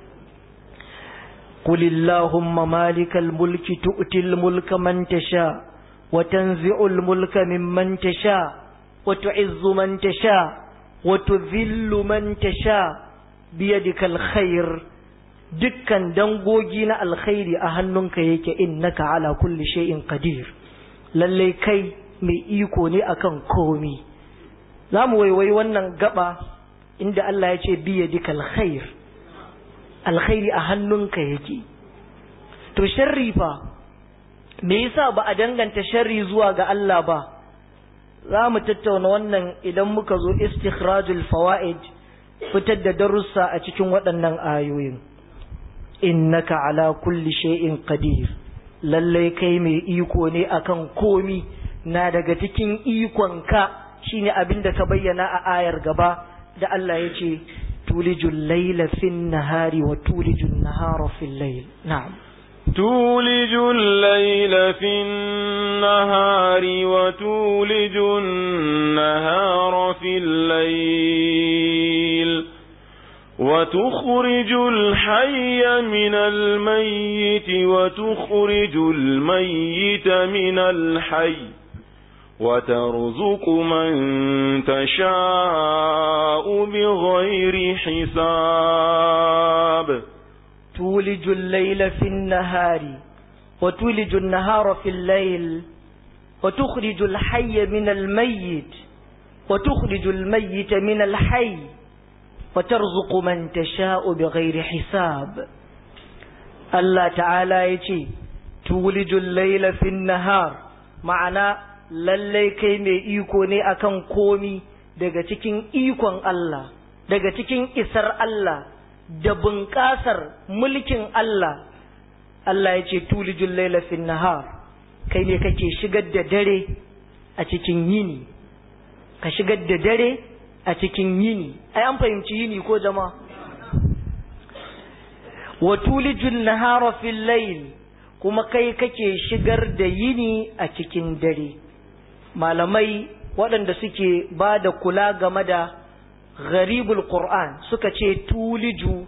قل اللهم مالك الملك تؤتي الملك من تشاء وتنزع الملك ممن تشاء وتعز من تشاء وتذل من تشاء بيدك الخير dukkan dangogi na alkhairi a hannunka yake innaka ala kulli shay'in qadir lalle kai mai iko ne akan komi zamu waiwai wannan gaba inda Allah ya ce biyadika alkhair alkhairi a hannunka yake to sharri fa me yasa ba a danganta sharri zuwa ga Allah ba za mu tattauna wannan idan muka zo istikhrajul fawaid fitar da darussa a cikin waɗannan ayoyin innaka ala kulli shay'in qadir lalle kai mai iko ne akan komi na daga cikin ikonka shine abin da ka bayyana a ayar gaba da Allah ya ce تولج الليل في النهار وتولج النهار في الليل نعم تولج الليل في النهار وتولج النهار في الليل وتخرج الحي من الميت وتخرج الميت من الحي وترزق من تشاء بغير حساب تولج الليل في النهار وتولج النهار في الليل وتخرج الحي من الميت وتخرج الميت من الحي وترزق من تشاء بغير حساب الله تعالى يجي تولج الليل في النهار معنى lallai kai mai iko ne akan komi daga cikin ikon Allah daga cikin isar Allah da bunƙasar mulkin Allah Allah ya ce tulijul laila fin nahar kai ne kake shigar da dare a cikin yini ka shigar da dare a cikin yini ai an fahimci yini ko jama'a wa tulijul nahara fil layl kuma kai kake shigar da yini a cikin dare malamai waɗanda suke ba da kula game da gharibul qur'an suka ce tuliju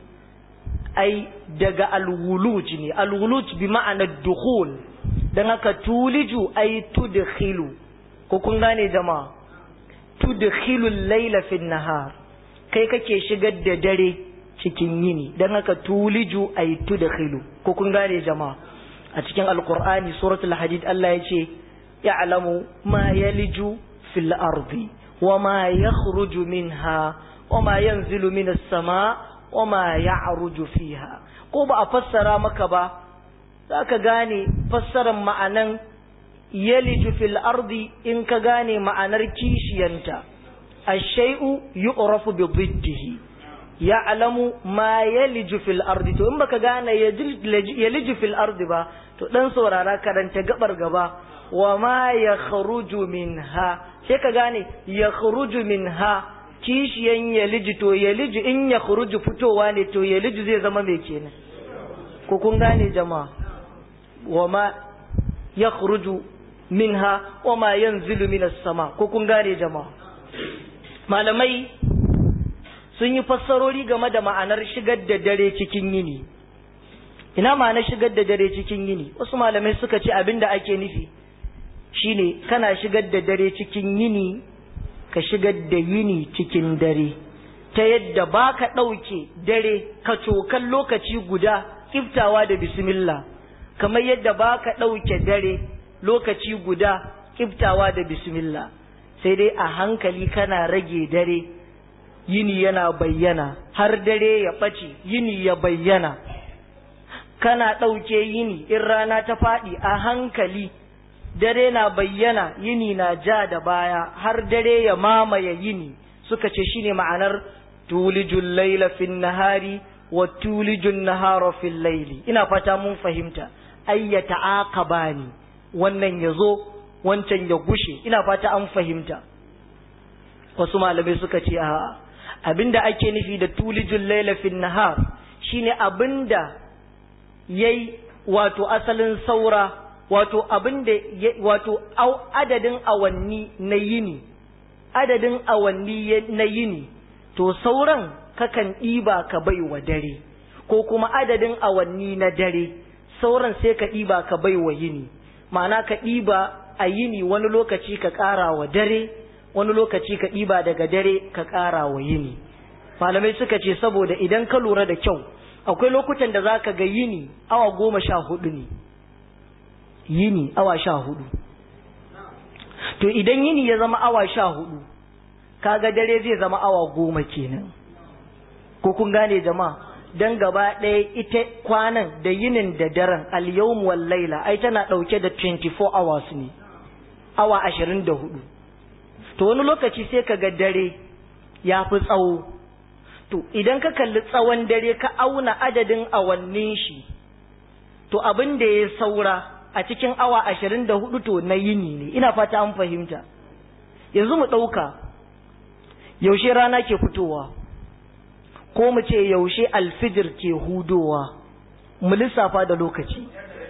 ai daga alwuluj ne alwuluj bi ma'ana dukhul dan haka tuliju ai tudkhilu ko kun gane jama'a tudkhilu al-layla fi nahar kai kake shigar da dare cikin yini dan haka tuliju ai tudkhilu ko kun gane jama'a a cikin alqur'ani suratul hadid Allah ya ce ya'lamu ma yaliju fil ardi وما يخرج منها وما ينزل من السماء وما يعرج فيها ko ba a fassara maka ba za ka gane fassarar ma'anan yaliju fil ardi in ka gane ma'anar kishiyanta ashai'u yu'rafu bi dhiddihi ya'lamu ma yaliju fil ardi to in baka gane yaliju fil ardi ba to dan saurara karanta gabar gaba wa ma yakhruju minha sai ka gane yakhruju minha kishiyan yaliju to yaliju in yakhruju fitowa ne to yaliju zai zama mai kenan ko kun gane jama'a wa ma yakhruju minha wa ma yanzilu minas sama ko kun gane jama'a malamai sun yi fassarori game da ma'anar shigar da dare cikin yini ina ma'anar shigar da dare cikin yini wasu malamai suka ce abinda ake nufi shine kana shigar da dare cikin yini ka shigar da yini cikin dare ta yadda ba ka ɗauke dare ka cokan lokaci guda kiftawa da bismillah kamar yadda ba ka ɗauke dare lokaci guda kiftawa da bismillah sai dai a hankali kana rage dare yini yana bayyana har dare ya ɓace yini ya bayyana kana ɗauke yini in rana ta faɗi a hankali dare na bayyana yini na ja da baya har dare ya mamaye yini suka ce shine ma'anar tulijul laila fin nahari wa tulijun nahara fil laili ina fata mun fahimta ayyata aqabani wannan yazo wancan ya gushe ina fata an fahimta wasu malamai suka ce a abinda ake nufi da tulijul laila fin nahar shine abinda yayi wato asalin saura wato abin da wato adadin awanni na yini adadin awanni na yini to sauran kakan ɗiba ka bai wa dare ko kuma adadin awanni na dare sauran sai ka ɗiba ka bai wa yini ma'ana ka ɗiba a yini wani lokaci ka ƙara wa dare wani lokaci ka ɗiba daga dare ka ƙara wa yini malamai suka ce saboda idan ka lura da kyau akwai lokutan da za ka ga yini awa goma sha hudu ne yini awa sha hudu to idan yini ya zama awa sha hudu kaga dare zai zama awa goma kenan ko kun gane jama'a dan gaba ɗaya ita kwanan da yinin da daren al-yawm wal laila ai tana ɗauke da 24 hours ne awa 24 to wani lokaci sai kaga dare ya fi tsawo to idan ka kalli tsawon dare ka auna adadin awannin shi to abin da ya saura a cikin awa ashirin da hudu to na yini ne ina fata an fahimta yanzu mu ɗauka yaushe rana ke fitowa ko mu ce yaushe alfijir ke hudowa mu lissafa da lokaci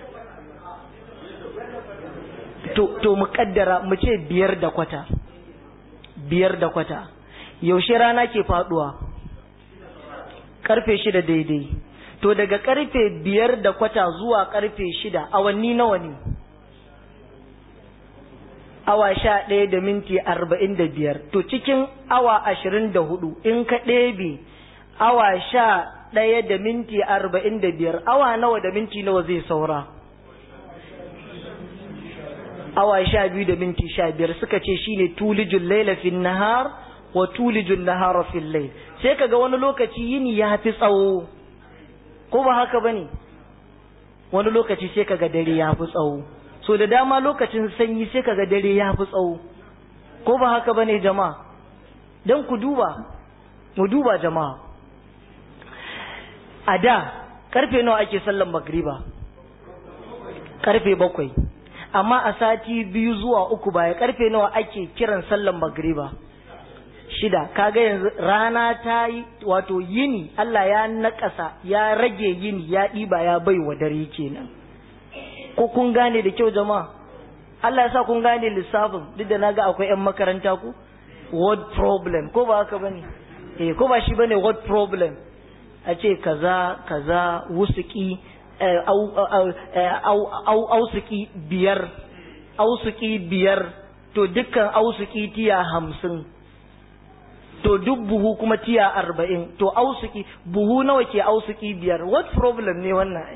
to, to mu kaddara mu ce biyar da kwata biyar da kwata yaushe rana ke faduwa karfe shida daidai to daga karfe biyar da kwata zuwa karfe shida awanni nawa ne awa sha ɗaya da minti arba'in da biyar to cikin awa ashirin da hudu in ka ɗebe awa sha ɗaya da minti arba'in da biyar awa nawa da minti nawa zai saura awa sha biyu da minti sha biyar suka ce shine tulijun laila fin nahar wa tulijun nahara fil layl sai kaga wani lokaci yini ya fi tsawo ko ba haka bane wani lokaci sai kaga dare ya fi tsawo so da dama lokacin sanyi sai kaga dare ya fi tsawo ko ba haka bane jama'a dan ku duba mu duba jama'a a da karfe nawa ake sallan magriba karfe bakwai amma a sati biyu zuwa uku baya karfe nawa ake kiran sallan magriba shida kaga yanzu rana ta yi wato yini Allah ya nakasa ya rage yini ya ɗiba ya bai wa dare kenan ko kun gane da kyau jama'a Allah ya sa kun gane lissafin duk da naga akwai 'yan makaranta ku word problem ko ba haka bane eh ko ba shi bane word problem a ce kaza kaza wusuki ausuki biyar ausuki biyar to dukkan ausuki tiya hamsin to duk buhu kuma tiya arba'in to ausuki buhu nawa ke ausuki biyar what problem ne wannan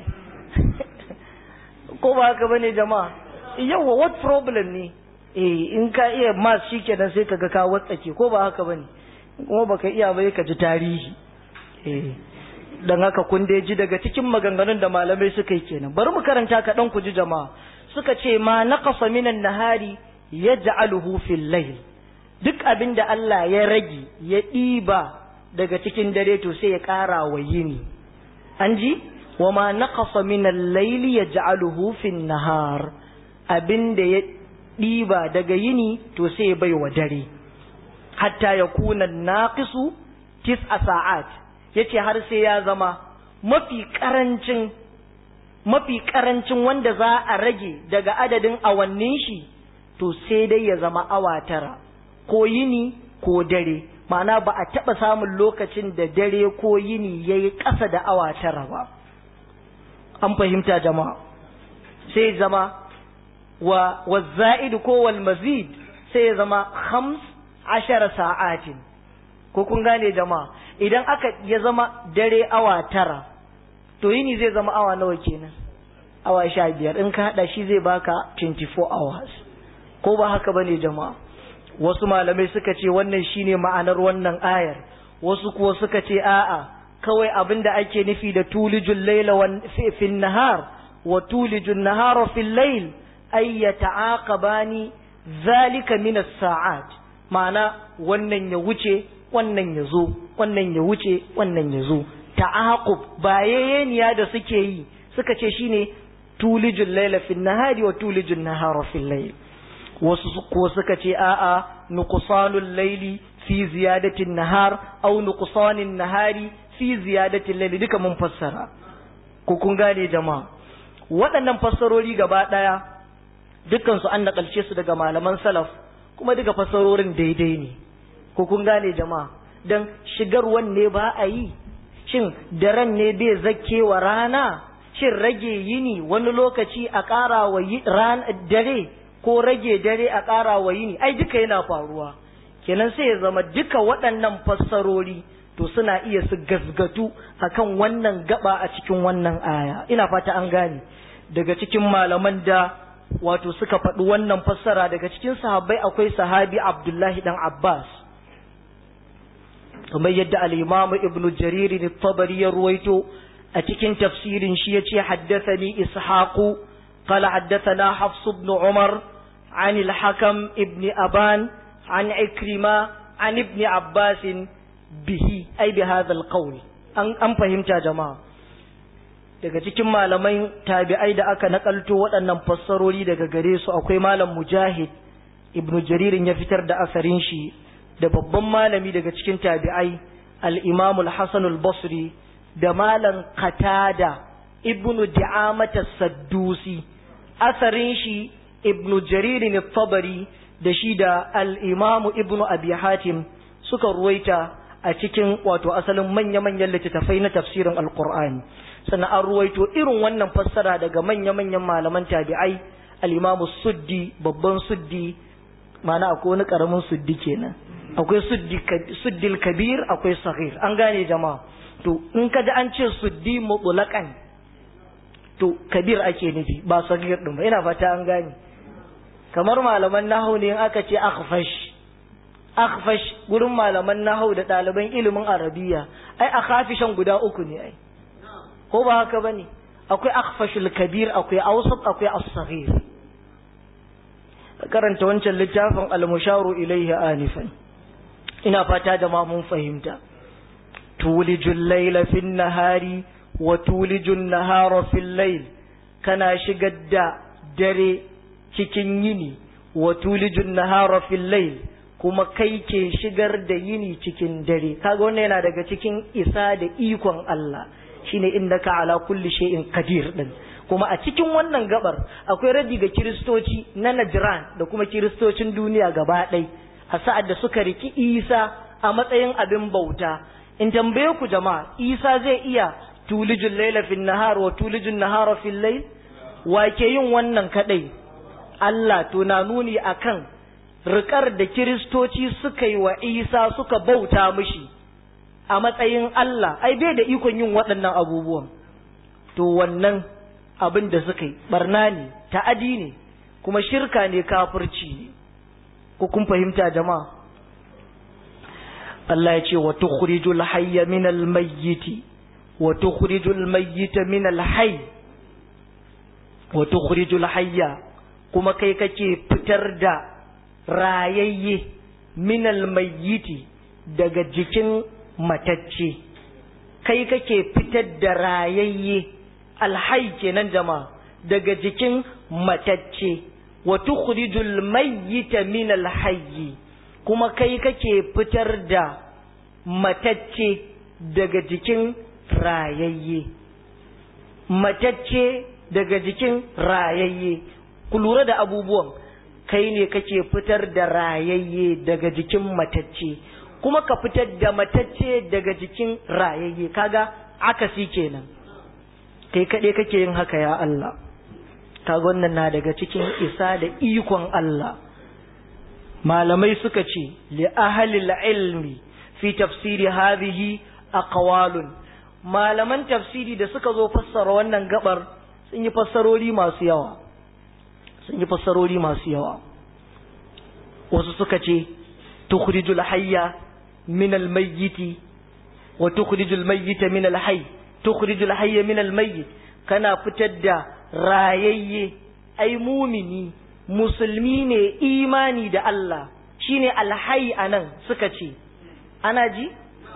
ko ba haka bane jama'a yawa what problem ne eh in ka iya mas shikenan sai kaga ka watsake ko ba haka bane kuma baka iya ba ka ji tarihi eh dan haka kun dai ji daga cikin maganganun da malamai suka yi kenan bari mu karanta ka dan ku ji jama'a suka ce ma naqasa minan nahari yaj'aluhu fil layl duk abin da Allah ya rage ya ɗiba daga cikin dare to sai ya ƙara wa yini an ji wa ma naqasa min al-layli yaj'aluhu fin nahar abin da ya ɗiba daga yini to sai ya bai wa dare hatta yakuna naqisu tis'a sa'at yace har sai ya zama mafi karancin mafi karancin wanda za a rage daga adadin awannin shi to sai dai ya zama awa tara ko yini ko dare ma'ana ba a taɓa samun lokacin da dare ko yini ya yi ƙasa da awa tara ba an fahimta jama'a sai zama wa wazza'id ko wal mazid sai ya zama khams ashara sa'atin ko kun gane jama'a idan aka ya zama dare awa tara to yini zai zama awa nawa kenan awa sha biyar in ka haɗa shi zai baka 24 hours ko ba haka bane jama'a wasu malamai suka ce wannan shine ma'anar wannan ayar wasu kuwa suka ce a'a kawai abin da ake nufi da tulijul laila fi nahar wa tulijul nahara fil layl ay yata'aqabani zalika min as-sa'at ma'ana wannan ya wuce wannan ya zo wannan ya wuce wannan ya zo ta'aqub bayayeniya da suke yi suka ce shine tulijul laila fi nahari wa tulijul nahara fil layl wasu ko suka ce a'a nuqsanul laili fi ziyadatin nahar aw nuqsanin nahari fi ziyadatin laili duka mun fassara ko kun gane jama'a waɗannan fassarori gaba ɗaya dukkan su an nakalce su daga malaman salaf kuma duka fassarorin daidai ne ko kun gane jama'a dan shigarwan ne ba a yi shin daren ne bai zakkewa rana shin rage yini wani lokaci a ƙara wa dare ko rage dare a ƙara wa yini ai duka yana faruwa kenan sai ya zama duka waɗannan fassarori to suna iya su gasgatu akan wannan gaba a cikin wannan aya ina fata an gane daga cikin malaman da wato suka faɗi wannan fassara daga cikin sahabbai akwai sahabi abdullahi dan abbas kamar yadda al-imam ibnu jarir tabari ya ruwaito a cikin tafsirin shi yace haddathani ishaqu قال حدثنا حفص بن عمر عن الحكم ابن أبان عن عكرمة عن ابن عباس به أي بهذا القول أن فهمت يا جماعة daga cikin malamai tabi'ai da aka nakalto waɗannan fassarori daga gare su akwai malam mujahid ibnu jaririn ya fitar da asarin shi da babban malami daga cikin tabi'ai al-imam al-hasan al-basri da malam qatada ibnu di'amata saddusi asarin shi ibnu jaririn tabari da shi da al'imamu ibnu abi hatim suka ruwaita a cikin wato asalin manya-manyan littattafai na tafsirin alkur'ani sannan an ruwaito irin wannan fassara daga manya-manyan malaman tabi'ai al'imamu suddi babban suddi mana akwai wani karamin suddi kenan akwai suddil kabir akwai sahir an gane jama'a to in ka an ce suddi mutlaqan to kabir ake nufi ba sahir din ba ina fata an gane kamar malaman nahwu ne in aka ce akhfash akhfash gurin malaman nahwu da ɗaliban ilimin arabiya ai akhafishan guda uku ne ai ko ba haka bane akwai akhfashul kabir akwai awsat akwai as-saghir karanta wancan littafin al-musharu ilayhi anifan ina fata da ma mun fahimta tulijul layla fin nahari wa tulijun nahara fil layl kana shigar da dare cikin yini wa tulijun nahara fil layl kuma kai ke shigar da yini cikin dare kaga wannan yana daga cikin isa da ikon Allah shine innaka ala kulli shay'in qadir din kuma a cikin wannan gabar akwai radi ga kiristoci na Najran da kuma kiristocin duniya gaba ɗai a sa'ad da suka riki Isa a matsayin abin bauta in tambaye ku jama'a Isa zai iya tulijul laila fil nahar wa tulijul nahara fil layl wa ke yin wannan kadai Allah to na nuni akan rikar da kiristoci suka yi wa Isa suka bauta mishi a matsayin Allah ai bai da ikon yin waɗannan abubuwan to wannan abin da suka yi barna ne ta'adi ne kuma shirka ne kafirci ne ko kun fahimta jama'a Allah ya ce wa tukhrijul hayya min al mayyiti wa tukhrijul mayyita min al hayy wa tukhrijul hayya kuma kai kake fitar da rayayye min al mayyiti daga jikin matacce kai kake fitar da rayayye alhai kenan jama'a daga jikin matacce wa tukhrijul mayyita min alhayy kuma kai kake fitar da matacce daga jikin rayayye matacce daga jikin rayayye ku lura da abubuwan kai ne kake fitar da rayayye daga jikin matacce kuma ka fitar da matacce daga jikin rayayye kaga akasi kenan kai kaɗai kake yin haka ya Allah kaga wannan na daga cikin isa da ikon Allah malamai suka ce li ahlil ilmi fi tafsiri hadhihi aqwalun malaman tafsiri da suka zo fassara wannan gabar sun yi fassarori masu yawa sun yi fassarori masu yawa wasu suka ce tukhrijul hayya min al mayyiti wa tukhrijul mayyita min al hayy tukhrijul hayya min al-mayyit kana fitar da rayayye ai mumini musulmi ne imani da Allah shine alhayy anan suka ce ana ji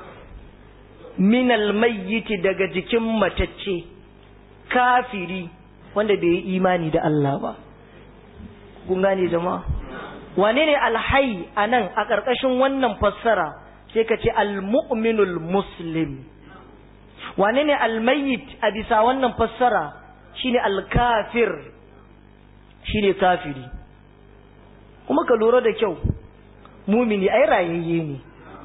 min al-mayyit daga jikin matacce kafiri wanda bai yi imani da Allah ba kun gane jama'a wane ne alhayy anan a ƙarƙashin wannan fassara sai ka ce al-mu'minul muslim wane ne almayit a bisa wannan fassara shine alkafir shine kafiri kuma ka lura da kyau mumini ai rayayye ne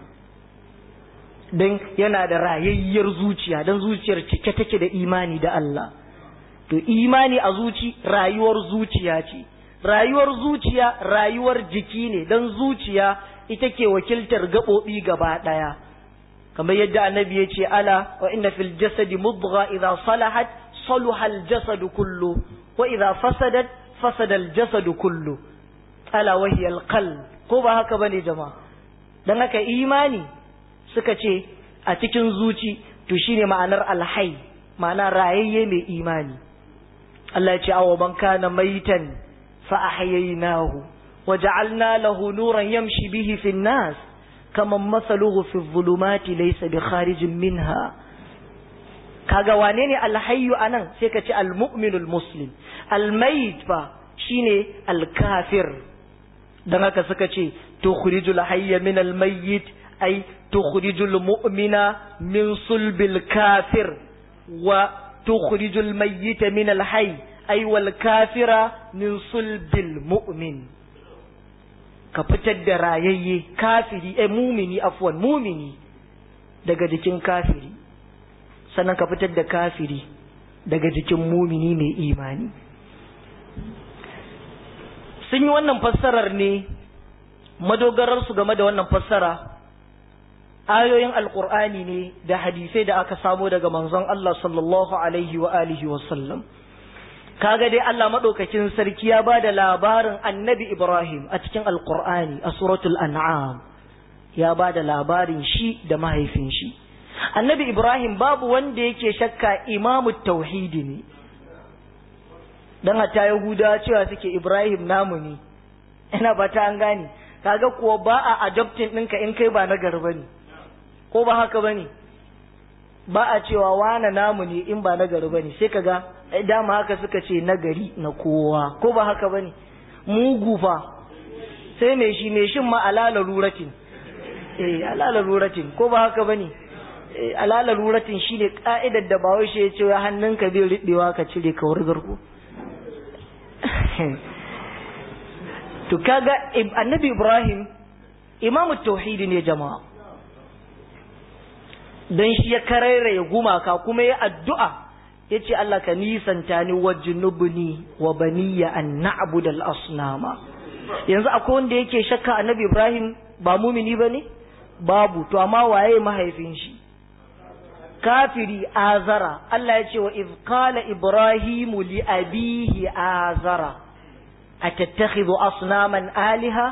don yana da rayayyar zuciya don zuciyar cike take da imani da Allah to imani a zuci rayuwar zuciya ce rayuwar zuciya rayuwar jiki ne don zuciya ita ke wakiltar gaɓoɓi gaba ɗaya kamar yadda annabi ya ce ala wa inna fil jasadi mudgha idza salahat saluha al jasadu kullu wa idza fasadat fasada al jasadu kullu ala wa hiya al qalb ko ba haka bane jama'a dan haka imani suka ce a cikin zuci to shine ma'anar alhai ma'ana rayayye mai imani Allah ya ce awa man kana maitan fa ahyaynahu wa ja'alna lahu nuran yamshi bihi fin nas kaman masaluhu fi zulumati laysa bi kharijin minha kaga wane ne alhayyu anan sai ka ce almu'minul muslim almayit fa shine alkafir dan haka suka ce tukhrijul hayya min almayyit ay tukhrijul mu'mina min sulbil kafir wa tukhrijul mayyita min alhayy ay wal kafira min sulbil mu'min ka fitar da rayayye kafiri eh mumini afwan mumini daga jikin kafiri sannan ka fitar da kafiri daga jikin mumini mai imani sun yi wannan fassarar ne madogarar su game da wannan fassara ayoyin alkur'ani ne da hadisai da aka samo daga manzon Allah sallallahu alaihi wa alihi wa sallam kaga dai Allah madaukakin sarki ya bada labarin annabi Ibrahim a cikin alkur'ani a suratul an'am ya bada labarin shi da mahaifin shi annabi Ibrahim babu wanda yake shakka imamu tauhidi ne dan hatta yahuda cewa suke Ibrahim namu ne ina ba ta an gane kaga kuwa ba a adopting ɗinka in kai ba na garba ne ko ba haka ba ne ba a cewa wane namu ne in ba na gari ba ne sai kaga dama haka suka ce na gari na kowa ko ba haka ba ne mugu fa sai mai shi mai shin ma alala ruratin eh alala ruratin ko ba haka ba ne alala ruratin shine ka'idar da bawai shi ya ce ya hannunka bai riɓewa ka cire ka wurgar ku to kaga annabi ibrahim imamu tauhidi ne jama'a don shi ya karairaya gumaka kuma ya addu'a ya ce Allah ka nisanta ni wa junubuni wa baniya an na'budu al-asnama yanzu akwai wanda yake shakka annabi Ibrahim ba mumini bane babu to amma waye mahaifin shi kafiri azara Allah ya ce wa iz qala ibrahimu li abihi azara atattakhidhu asnaman aliha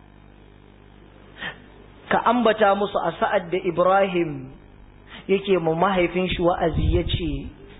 ka ambata musu a sa'ad da Ibrahim yake mu mahaifin shi wa'azi ya ce,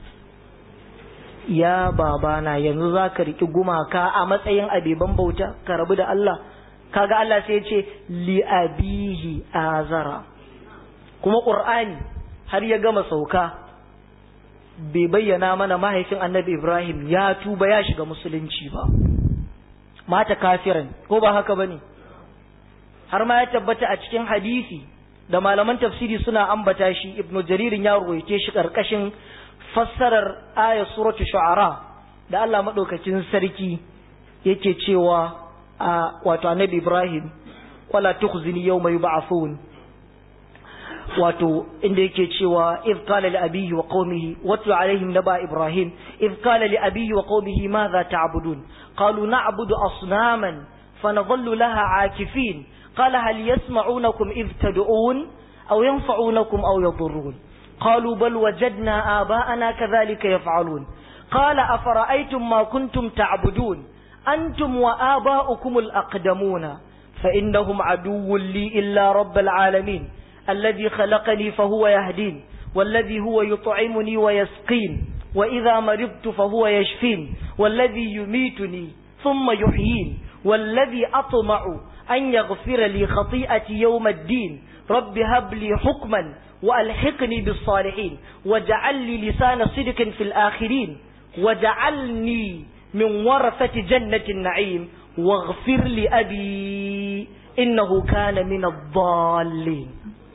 Ya babana yanzu za ka riƙi gumaka a matsayin abeban bauta, ka rabu da Allah, kaga Allah sai ya ce, li'abihi azara. Kuma ƙur'ani har ya gama sauka, bai bayyana mana mahaifin annabi Ibrahim ya tuba ya shiga musulunci ba. Mata kafiran, ko ba haka ba ne? Har ma ya tabbata a cikin hadisi. da malaman tafsiri suna ambata shi ibnu jaririn ya ruwaice shi karkashin fassarar aya suratu shu'ara da Allah madaukakin sarki yake cewa a wato annabi Ibrahim wala tukhzini yawma yub'athun wato inda yake cewa if qala li abihi wa qaumihi watlu alaihim naba ibrahim if qala li abihi wa qaumihi madha ta'budun qalu na'budu asnaman fanadhallu laha akifin قال هل يسمعونكم إذ تدعون أو ينفعونكم أو يضرون قالوا بل وجدنا آباءنا كذلك يفعلون قال أفرأيتم ما كنتم تعبدون أنتم وآباؤكم الأقدمون فإنهم عدو لي إلا رب العالمين الذي خلقني فهو يهدين والذي هو يطعمني ويسقين وإذا مرضت فهو يشفين والذي يميتني ثم يحيين والذي أطمع أن يغفر لي خطيئتي يوم الدين رب هب لي حكما وألحقني بالصالحين واجعل لي لسان صدق في الآخرين واجعلني من ورثة جنة النعيم واغفر لأبي إنه كان من الضالين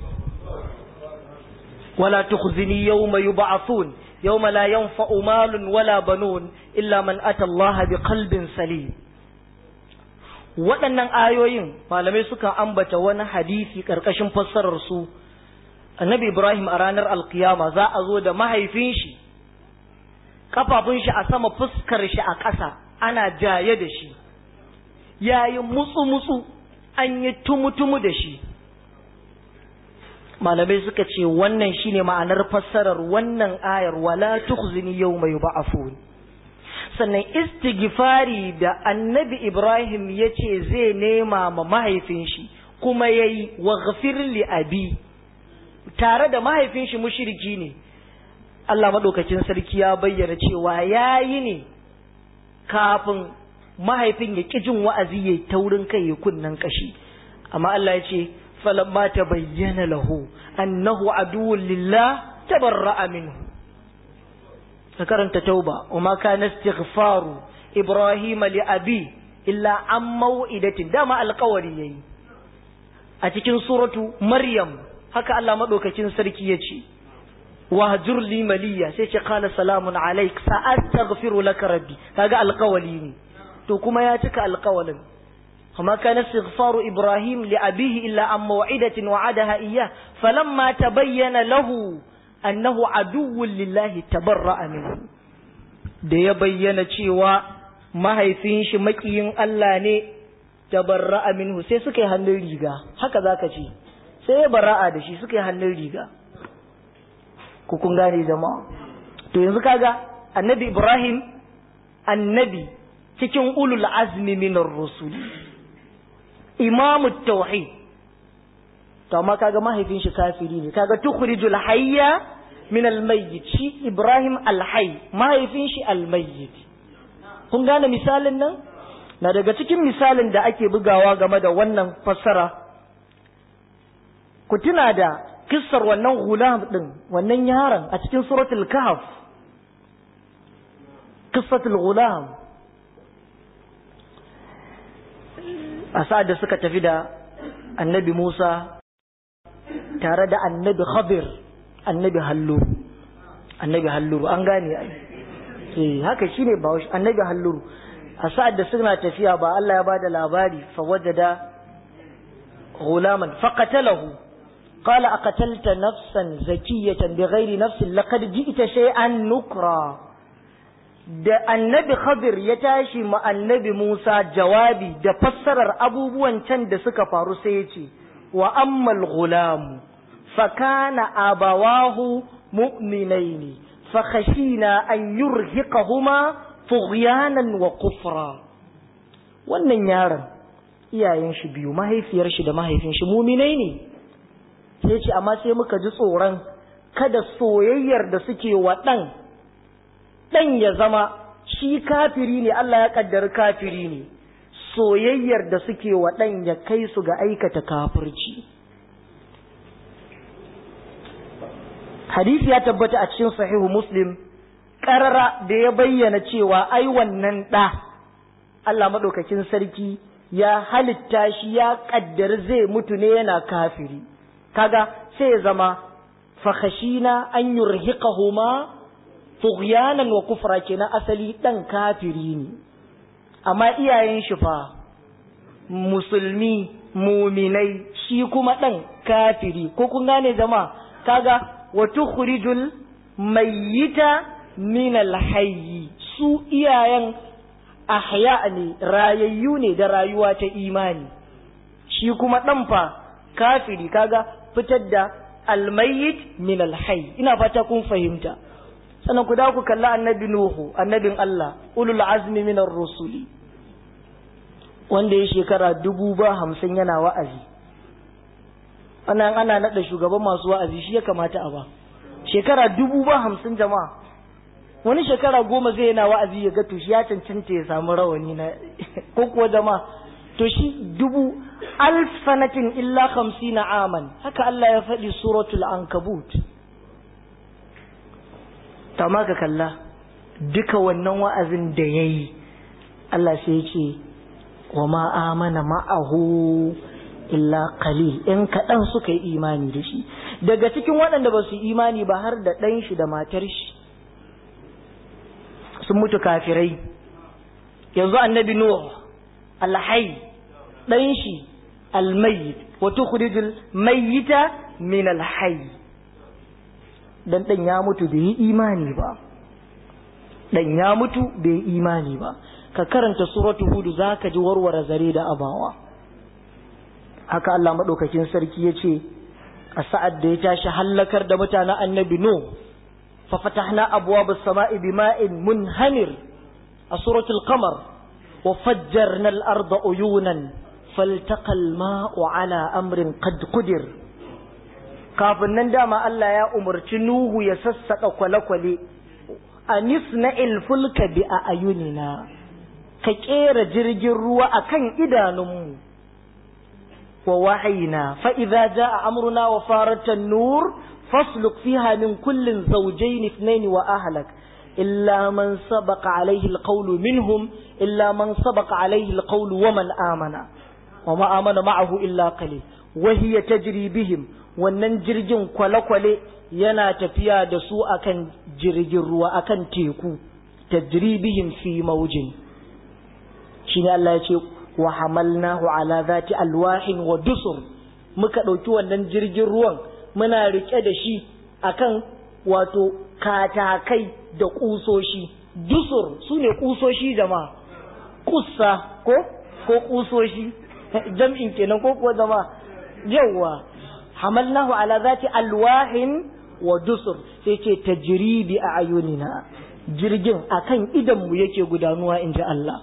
ولا تخزني يوم يبعثون يوم لا ينفع مال ولا بنون إلا من أتى الله بقلب سليم waɗannan ayoyin malamai suka ambata wani hadisi ƙarƙashin fassarar su annabi ibrahim a ranar alkiyama za a zo da mahaifin shi kafafun shi a sama fuskar shi a ƙasa ana jaye da shi yayi mutsu-mutsu an yi tumu-tumu da shi malamai suka ce wannan shine ma'anar fassarar wannan ayar wala tukhzini yawma yub'athun sannan istighfari da annabi Ibrahim ya ce zai nema ma mahaifin shi kuma ya yi wa li abi tare da mahaifin shi mushiriki ne Allah maɗaukacin sarki ya bayyana cewa ya yi ne kafin mahaifin ya ƙi jin wa'azi ya taurin kai ya kunnan kashi amma Allah ya ce falamma ta bayyana lahu annahu aduwwun lillah tabarra'a minhu ka karanta tauba wa ma kana istighfaru ibrahim li abi illa an mau'idatin dama alƙawari yayi a cikin suratu maryam haka Allah madaukakin sarki yace wahjur li maliya sai ce qala salamun alaik sa astaghfiru laka rabbi kaga alƙawali ne to kuma ya cika alƙawalin وما كان استغفار إبراهيم لأبيه إلا عن موعدة وعدها إياه فلما تبين له annahu aduwwun lillahi tabarra'a minhu da ya bayyana cewa mahaifin shi makiyin Allah ne tabarra'a minhu sai suka yi hannun riga haka zaka ce sai ya bara'a da shi suka yi hannun riga ku kun gane jama'a to yanzu kaga annabi Ibrahim annabi cikin ulul azmi minar rusul imamu tauhid to amma kaga mahaifin shi kafiri ne kaga tukhrijul hayya min almayyit shi Ibrahim alhayy mahaifin shi almayyit kun gane misalin nan na daga cikin misalin da ake bugawa game da wannan fassara ku tuna da kissar wannan gulam din wannan yaron a cikin suratul kahf qissatul gulam a sa'ad da suka tafi da annabi Musa tare da annabi Khadir annabi Halluru annabi Halluru an gane ai eh haka shine ba annabi Halluru a sa'ad da suna tafiya ba Allah ya bada labari fa wajada غلاما فقتله قال أقتلت نفسا زكية بغير نفس لقد جئت شيئا نكرا da annabi Khadir ya tashi ma annabi Musa jawabi da fassarar abubuwan can da suka faru sai ya ce wa ammal gulamu fa kana abawahu mu'minaini fa khashina an yurhiqahuma tughyanan wa kufra wannan yaron iyayen shi biyu mahaifiyar shi da mahaifin shi muminai ne sai ce amma sai muka ji tsoron kada soyayyar da suke wa ɗan ɗan ya zama shi kafiri ne Allah ya kaddar kafiri ne soyayyar da suke wa ɗan ya kai su ga aikata kafirci hadisi ya tabbata a cikin sahihu muslim ƙarara da ya bayyana cewa ai wannan ɗa Allah maɗaukakin sarki ya halitta shi ya kaddar zai mutu ne yana kafiri kaga sai ya zama fakhashina an yurhiqahuma tughyanan wa kufra kenan asali dan kafiri ne amma iyayen shi fa musulmi muminai shi kuma dan kafiri ko kun gane jama'a kaga wa tukhrijul mayyita min alhayy su iyayen ahya ne rayayyu ne da rayuwa ta imani shi kuma ɗan fa kafiri kaga fitar da almayyit min alhayy ina fata kun fahimta sannan ku da ku kalla annabi nuhu annabin Allah ulul azmi min rusuli wanda ya shekara dubu ba hamsin yana wa'azi ana ana naɗa shugaban masu wa'azi shi ya kamata a ba shekara dubu ba hamsin jama'a wani shekara goma zai yana wa'azi ya ga to shi ya cancanta ya samu rawani na ko kuwa jama'a to shi dubu alf sanatin illa na aman haka Allah ya faɗi suratul ankabut ta ma ka kalla duka wannan wa'azin da ya yi Allah sai ya ce wa ma amana ma'ahu illa qalil in kaɗan suka yi imani da shi daga cikin waɗanda ba su imani ba har da ɗan shi da matar shi sun mutu kafirai yanzu annabi nuh alhai dan shi almayyit wa tukhrijul mayyita min alhayy dan dan ya mutu bai yi imani ba dan ya mutu bai yi imani ba ka karanta suratu hud zaka ji warware zare da abawa haka Allah madaukakin sarki yace a sa'ad da ya tashi hallakar da mutanen annabi nuh ففتحنا أبواب السماء بماء منهمر سورة القمر وفجرنا الأرض عيونا فالتقى الماء على أمر قد قدر kafin nan dama Allah ya umarci Nuhu ya sassaƙa kwale-kwale a nisna ilfulka bi a ayunina ka ƙera jirgin ruwa a kan idanunmu wa wahayina fa'iza ja a amurna wa faratan nur فاسلك فيها من كل زوجين اثنين وأهلك إلا من سبق عليه القول منهم إلا من سبق عليه القول ومن آمن وما آمن معه إلا قليل وهي تجري بهم wannan jirgin kwale-kwale yana tafiya da su akan jirgin ruwa akan teku tajribihim fi maujin shine Allah ya ce wa hamalnahu ala zati alwahin wa dusur muka ɗauki wannan jirgin ruwan muna rike da shi akan wato katakai da kusoshi dusur su ne kusoshi jama'a kusa ko ko kusoshi jam'in kenan ko kuwa zama yawa hamalnahu ala zati alwahin wa dusur sai ce tajribi a ayunina jirgin akan idan mu yake gudanuwa in ji Allah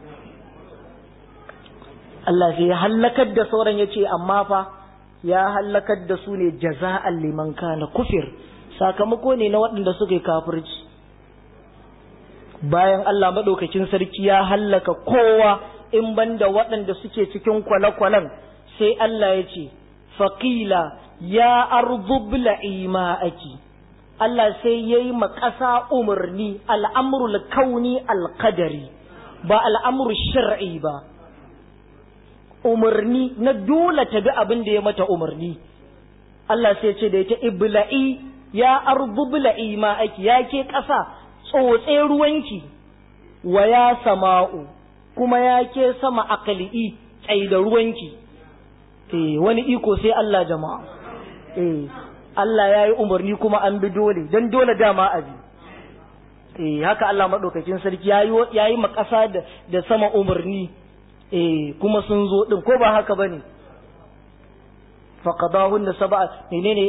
Allah sai ya hallakar da sauran ya ce amma fa ya hallakar da su ne jaza'an liman kana kufir sakamako ne na waɗanda suka yi kafirci bayan Allah maɗaukakin sarki ya hallaka kowa in banda waɗanda suke cikin kwale-kwalen sai Allah ya ce faƙila ya arzubla ima'aki Allah sai ya yi ƙasa umarni al'amurul kauni alƙadari ba al'amur shar'i ba umarni na dole ta bi abin da ya mata umarni Allah sai ce da ita ibla'i ya arzubla'i ma'aki ya ke ƙasa tsotse ruwanki wa ya sama'u kuma ya ke sama akali'i tsai da ruwanki eh wani iko sai Allah jama'a eh Allah ya yi umarni kuma an bi dole don dole dama a bi eh haka Allah maɗaukakin sarki ya yi makasa da sama umarni eh kuma sun zo ɗin ko ba haka ba ne فقضاهن سبع منين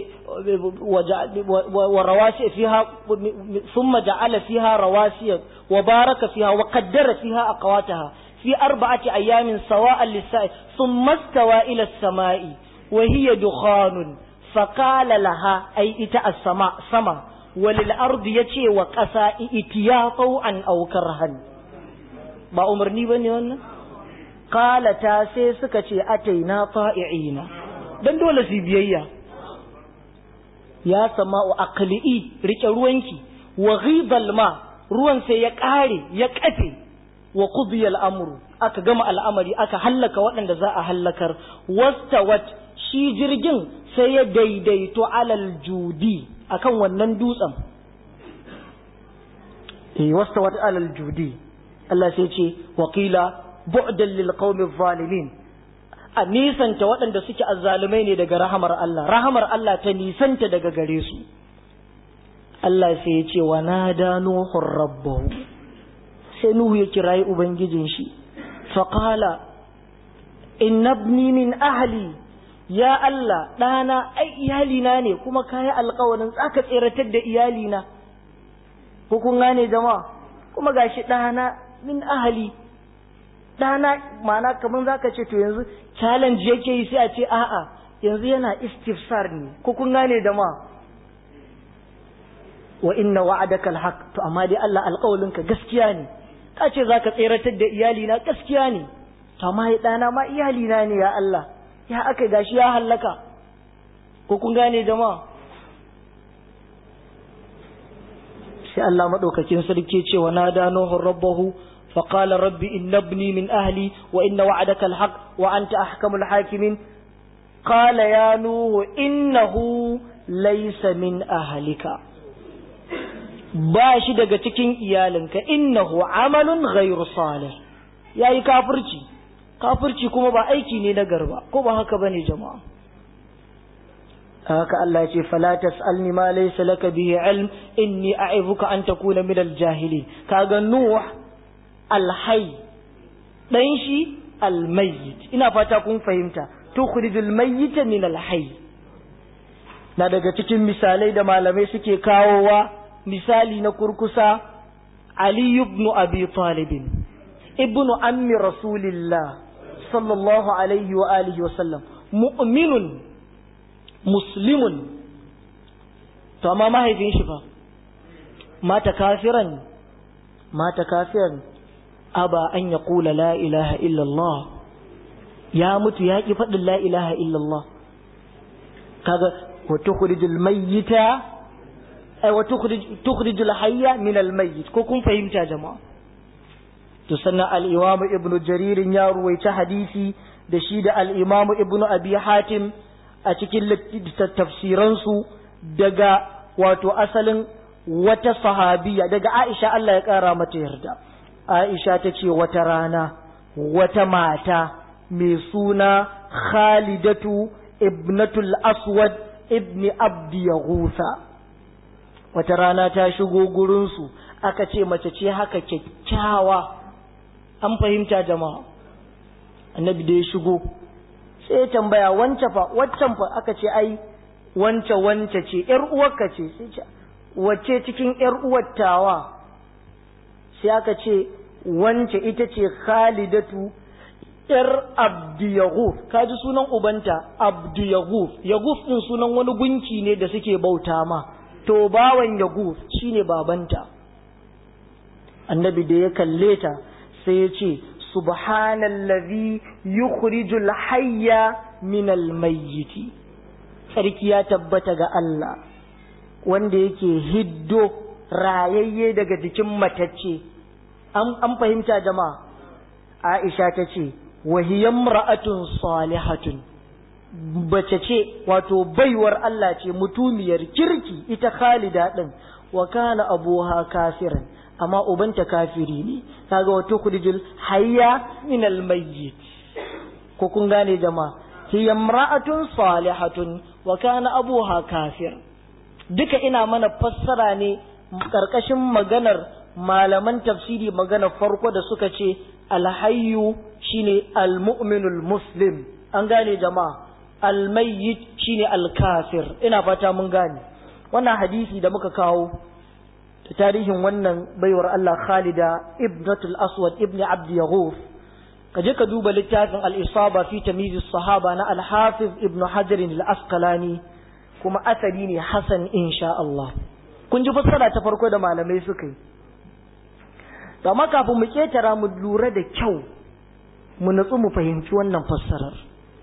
ورواسي فيها ثم جعل فيها رواسي وبارك فيها وقدر فيها أقواتها في أربعة أيام سواء للسائل ثم استوى إلى السماء وهي دخان فقال لها أي إتاء السماء سما وللأرض يتي وقسا إتيا طوعا أو كرها ba umarni bane wannan qala ta sai suka ce ataina ta'i'ina dan dole su biyayya ya sama'u aqli'i rike ruwanki wa ghidal ma ruwan sai ya kare ya kafe wa qudiya al'amru aka gama al'amari aka hallaka waɗanda za a hallakar wastawat shi jirgin sai ya daidaito alal judi akan wannan dutsen eh wastawat alal judi Allah sai ce waqila bu'dan lil qaumi zalimin a nisanta waɗanda suke azzalumai ne daga rahamar Allah rahamar Allah ta nisanta daga gare su Allah sai ya ce wa nada nuhur rabbahu sai nuhu ya kirayi ubangijin shi faqala innabni min ahli ya Allah ɗana ai iyalina ne kuma kayi alkawarin tsaka tseratar da iyalina ko kun gane jama'a kuma gashi ɗana min ahli ɗana mana kamar zaka ce to yanzu challenge yake yi sai a ce a'a yanzu yana istifsar ne ko kun gane jama'a wa inna wa'adaka alhaq to amma dai Allah alƙawalinka gaskiya ne ka ce zaka tseratar da iyalina gaskiya ne to amma ya ɗana ma iyalina ne ya Allah ya aka gashi ya hallaka ko kun gane jama'a sai Allah madaukakin sarki ce wa nada nuhu rabbahu fa qala rabbi inna ibni min ahli wa inna wa'adaka alhaq wa anta ahkamul hakimin qala ya nuhu innahu laysa min ahlika ba shi daga cikin iyalinka innahu amalun ghairu salih yayi kafirci kafirci kuma ba aiki ne na garba ko ba haka bane jama'a haka Allah ya ce fala tasalni ma laysa laka bihi ilm inni a'izuka an takuna min al-jahilin kaga nuh al-hayy dan shi al-mayyit ina fata kun fahimta tukhrijul mayyita min al-hayy na daga cikin misalai da malamai suke kawowa misali na kurkusa Ali ibn Abi Talib ibn ammi Rasulillah sallallahu alaihi wa alihi wa sallam mu'minun muslimun to amma mahaifin shi fa mata kafiran mata kafiran aba an ya kula la ilaha illallah ya mutu ya ki faɗin la ilaha illallah kaga wa tukhrijul mayyita ay wa tukhrijul hayya min al mayyit ko kun fahimta jama'a to sannan al-imam ibnu jarir ya ruwaita hadisi da shi da al-imam ibnu abi hatim a cikin tafsiransu daga wato asalin wata sahabiya daga Aisha Allah ya ƙara mata yarda Aisha ta ce wata rana wata mata mai suna Khalidatu ibnatul Aswad ibni Abdi Yaghusa wata rana ta shigo gurinsu aka ce mace ce haka kyakkyawa an fahimta jama'a annabi da ya shigo sai ya tambaya wance fa waccan fa aka ce ai wance wance ce yar uwarka ce sai ce wacce cikin yar uwar tawa sai aka ce wance ita ce Khalidatu yar Abdi Yaghuf kaji sunan ubanta Abdi Yaghuf Yaghuf din sunan wani gunki ne da suke bauta ma to bawan Yaghuf shine babanta annabi da ya kalle ta sai ya ce subhanallazi yukhrijul hayya minal mayyiti sarki ya tabbata ga Allah wanda yake hiddo rayayye daga jikin matacce an fahimta jama'a Aisha ta ce wahiyam ra'atun salihatun bace ce wato baiwar Allah ce mutumiyar kirki ita Khalida din wa kana abuha kafiran amma ubanta kafiri ne kaga wato kudijul hayya min almayyit ko kun gane jama'a hiya imra'atun salihatun wa kana abuha kafir duka ina mana fassara ne karkashin maganar malaman tafsiri magana farko da suka ce alhayyu shine almu'minul muslim an gane jama'a almayyit shine alkafir ina fata mun gane wannan hadisi da muka kawo da tarihin wannan baiwar Allah Khalida ibnatul Aswad ibn Abd Yaghuf kaje ka duba littafin al-Isaba fi tamyiz sahaba na al-Hafiz ibn Hajar al-Asqalani kuma asali ne hasan insha Allah kun ji fassara ta farko da malamai suka yi amma kafin mu ketara mu lura da kyau mu natsu mu fahimci wannan fassarar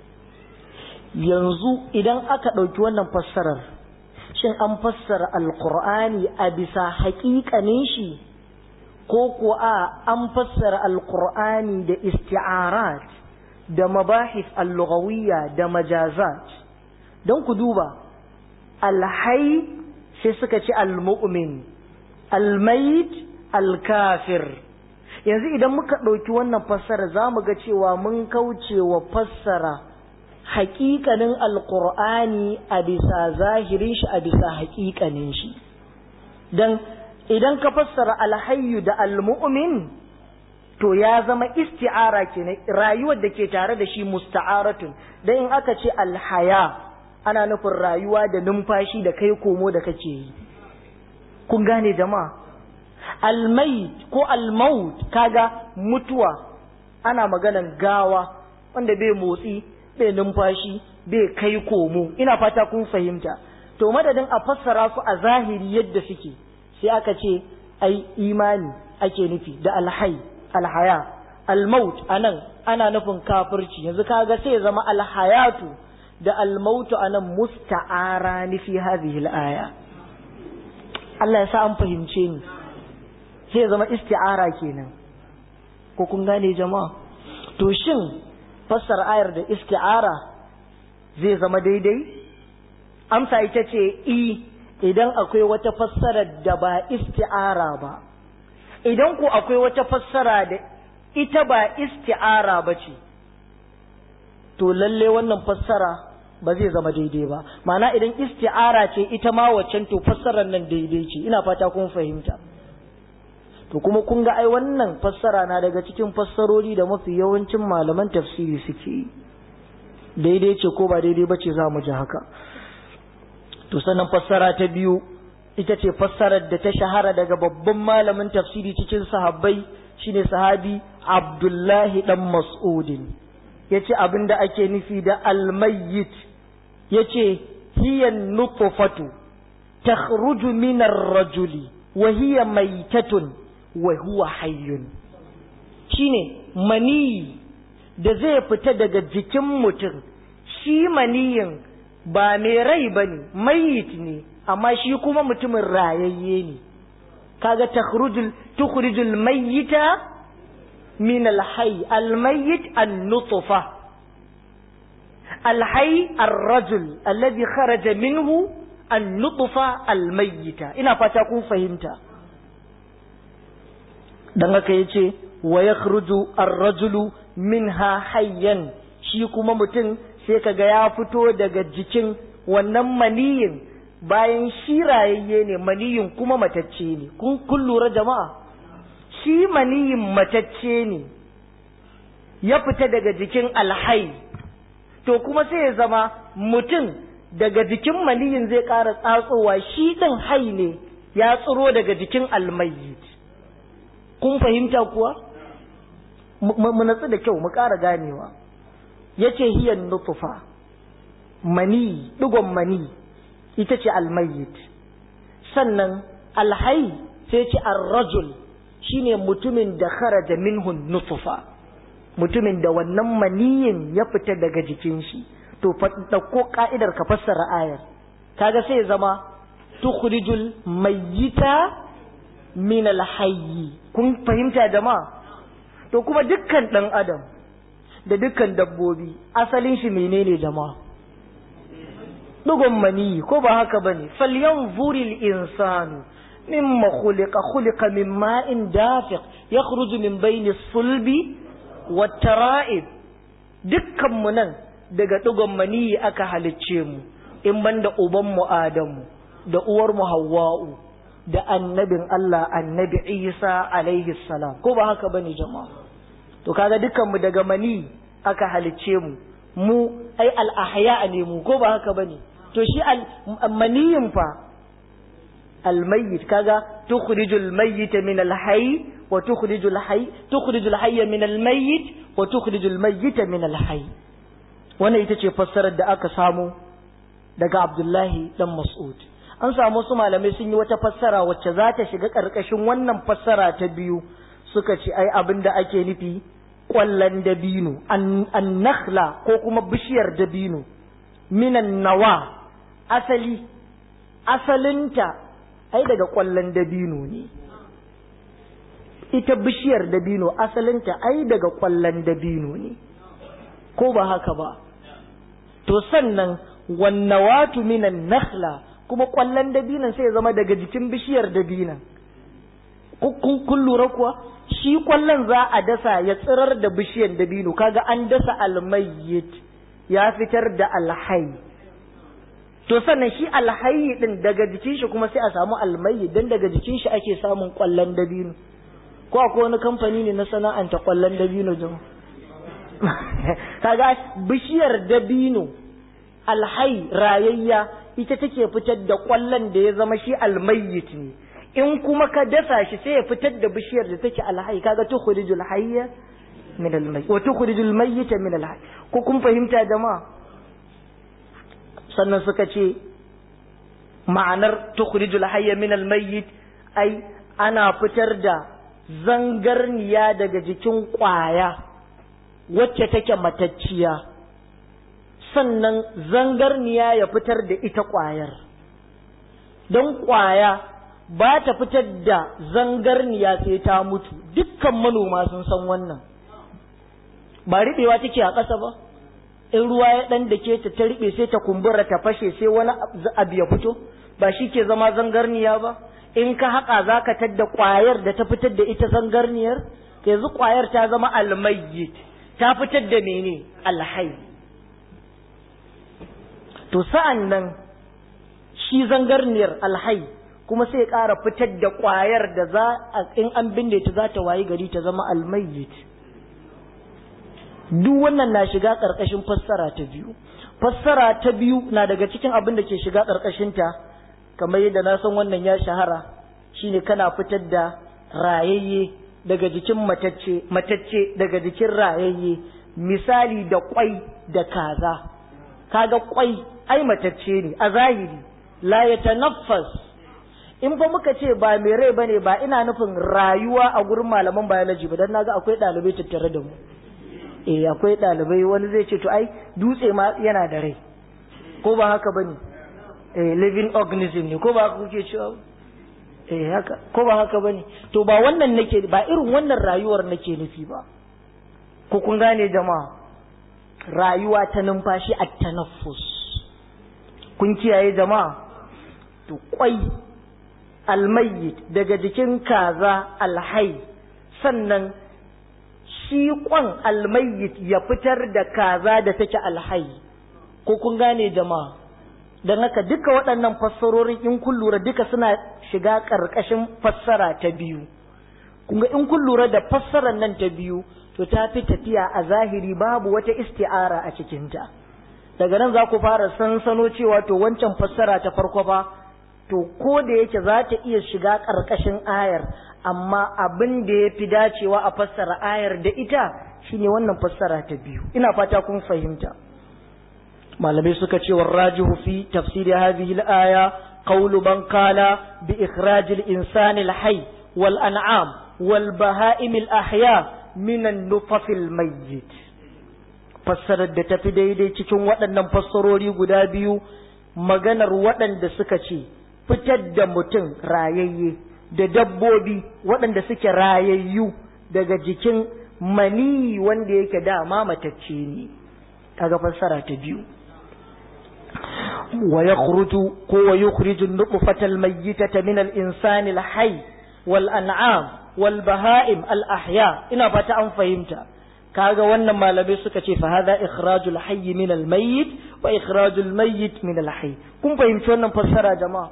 yanzu idan aka ɗauki wannan fassarar shin an fassara alkur'ani a bisa haƙiƙanin shi ko ko a an fassara alkur'ani da isti'arat da mabahis al-lughawiyya da majazat don ku duba alhai sai suka ci al-mu'min al-mayit al-kafir yanzu idan muka ɗauki wannan fassara za mu ga cewa mun kauce wa fassara haƙiƙanin alƙur'ani a bisa zahirin shi a bisa haƙiƙanin shi don idan ka fassara alhayyu da almu'min to ya zama isti'ara kenan rayuwar da ke tare da shi musta'aratun dan in aka ce alhaya ana nufin rayuwa da numfashi da kai komo da kake yi kun gane jama'a almayit ko almaut kaga mutuwa ana maganan gawa wanda bai motsi bai numfashi bai kai komo ina fata kun fahimta to madadin a fassara su a zahiri yadda suke sai aka ce ai imani ake nufi da alhai alhaya almaut anan ana nufin kafirci yanzu kaga sai ya zama alhayatu da almautu anan musta'ara ni fi hadhihi alaya Allah ya sa an fahimce ni sai ya zama isti'ara kenan ko kun gane jama'a to shin fassara ayar da isti'ara zai zama daidai amsa ita ce i idan akwai wata fassara da ba isti'ara ba idan ku akwai wata fassara da ita ba isti'ara ba ce to lalle wannan fassara ba zai zama daidai ba ma'ana idan isti'ara ce ita ma waccan to fassarar nan daidai ce ina fata kun fahimta to kuma kun ga ai wannan fassara na daga cikin fassarori da mafi yawancin malaman tafsiri suke yi daidai ce ko ba daidai ba ce za mu ji haka to sannan fassara ta biyu ita ce fassarar da ta shahara daga babban malamin tafsiri cikin sahabbai shine sahabi abdullahi dan mas'udin ya ce abin da ake nufi da almayyit ya ce hiyan nutfatu takhruju min ar-rajuli wa hiya maitatun wa huwa hayyun shine mani da zai fita daga jikin mutum shi maniyin ba mai rai bane mayit ne amma shi kuma mutumin rayayye ne kaga takhrujul tukhrijul mayyita min alhayy almayyit an-nutfa alhayy ar-rajul alladhi kharaja minhu an-nutfa almayyita ina fata kun fahimta dan haka yace wa yakhruju ar-rajulu minha hayyan shi kuma mutum sai kaga ya fito daga jikin wannan maniyin bayan shi rayayye ne maniyin kuma matacce ne kun kun lura jama'a shi maniyin matacce ne ya fita daga jikin alhai to kuma sai ya zama mutum daga jikin maniyin zai ƙara tsatsowa shi ɗin hai ne ya tsiro daga jikin almayyit kun fahimta kuwa mu natsu da kyau mu ƙara ganewa ya ce hiyan nutufa mani ɗigon mani ita ce almayyit sannan alhai sai ce arrajul shine mutumin da kharaja minhu nutufa mutumin da wannan maniyin ya fita daga jikin shi to ɗauko ka'idar ka fassara ayar kaga sai zama tukhrijul mayyita min alhayyi kun fahimta jama'a to kuma dukkan dan adam da dukkan dabbobi asalin shi menene jama'a dugun mani ko ba haka bane falyanzuril insanu mimma khuliqa khuliqa min ma'in dafiq yakhruju min bayni sulbi wat tara'ib dukkan mu nan daga dugun mani aka halicce mu in banda uban mu adamu da uwar mu hawwa'u da annabin Allah annabi Isa alaihi salam ko ba haka bane jama'a to kaga dukkan mu daga mani aka halicce mu mu ai al ahya ne mu ko ba haka bane to shi al maniyin fa al mayyit kaga tukhrijul mayyit min al hayy wa tukhrijul hayy tukhrijul hayya min al mayyit wa tukhrijul mayyit min al hayy wannan ita ce fassarar da aka samu daga Abdullahi dan Mas'ud an samu su malamai sun yi wata fassara wacce za ta shiga ƙarƙashin wannan fassara ta biyu suka ce ai abin da ake nufi ƙwallon dabino an nakhla ko kuma bishiyar dabino minan nawa asali asalinta ai daga ƙwallon dabino ne ita bishiyar dabino asalinta ai daga ƙwallon dabino ne ko ba haka ba to sannan wannawatu minan nakhla kuma kwallon dabinan sai ya zama daga jikin bishiyar dabinan kun lura kuwa shi kwallon za a dasa ya tsirar da bishiyar dabino kaga an dasa almayyit ya fitar da alhai to sannan shi alhayi din daga jikin shi kuma sai a samu almayyit dan daga jikin shi ake samun kwallon dabino ko akwai wani kamfani ne na sana'anta kwallon dabino jama kaga bishiyar dabino alhai rayayya ita take fitar da kwallon da ya zama shi almayyit ne in kuma ka dasa shi sai ya fitar da bishiyar da take alhai kaga tukhrijul hayya min almayyit wa tukhrijul mayyita min alhayy ko kun fahimta jama'a sannan suka ce ma'anar tukhrijul hayya min almayyit ai ana fitar da zangarniya daga jikin kwaya wacce take matacciya sannan zangarniya ya fitar da ita ƙwayar don ƙwaya ba ta fitar da zangarniya sai ta mutu dukkan manoma sun san wannan ba riɓewa take a ƙasa ba in ruwa ya ɗan da ke ta ta riɓe sai ta kumbura ta fashe sai wani abu ya fito ba shi ke zama zangarniya ba in ka haƙa za ka tadda ƙwayar da ta fitar da ita zangarniyar yanzu ƙwayar ta zama almayyit ta fitar da mene alhai to sa'an nan shi zangarniyar alhai kuma sai ƙara fitar da ƙwayar da za a in an binne ta za ta wayi gari ta zama almayyit duk wannan na shiga ƙarƙashin fassara ta biyu fassara ta biyu na daga cikin abin da ke shiga ƙarƙashinta kamar yadda na san wannan ya shahara shine kana fitar da rayayye daga jikin matacce matacce daga jikin rayayye misali da kwai da kaza kaga kwai ai matacce ne a zahiri la yatanaffas in fa muka ce ba mai rai bane ba ina nufin rayuwa a gurin malaman biology ba dan naga akwai dalibai tattare da mu eh akwai dalibai wani zai ce to ai dutse ma yana da rai ko ba haka bane eh living organism ne ko ba haka kuke cewa eh haka ko ba haka bane to ba wannan nake ba irin wannan rayuwar nake nufi ba ko kun gane jama'a rayuwa ta numfashi a tanaffus kun kiyaye jama'a to kwai almayyit daga jikin kaza alhai sannan shi kwan almayyit ya fitar da kaza da take alhai ko kun gane jama'a don haka duka waɗannan fassarorin in kun lura duka suna shiga ƙarƙashin fassara ta biyu kunga in kun lura da fassarar nan ta biyu to ta fi tafiya a zahiri babu wata isti'ara a cikinta daga nan za ku fara sansano cewa to wancan fassara ta farko fa to ko da yake za ta iya shiga ƙarƙashin ayar amma abin da ya fi dacewa a fassara ayar da ita shine wannan fassara ta biyu ina fata kun fahimta malamai suka ce warrajihu fi tafsiri hadhihi al-aya qawlu man qala bi ikhraj al-insani al-hayy wal an'am wal baha'im al-ahya min an-nutf al-mayyit fassarar da tafi daidai cikin waɗannan fassarori guda biyu maganar waɗanda suka ce fitar da mutum rayayye da dabbobi waɗanda suke rayayyu daga jikin mani wanda yake dama matacce ne kaga fassara ta biyu wa yakhruju ko wa yukhriju an-nutfata al-mayyitata min al-insani al-hayy wal an'am wal baha'im al-ahya ina fata an fahimta kaga wannan malamai suka ce fa hadha ikhrajul hayy min al-mayyit wa ikhrajul mayyit min al-hayy kun fahimci wannan fassara jama'a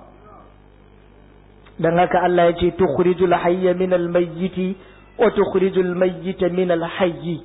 dan haka Allah ya ce tukhrijul hayya min al-mayyiti wa tukhrijul mayyita min al-hayy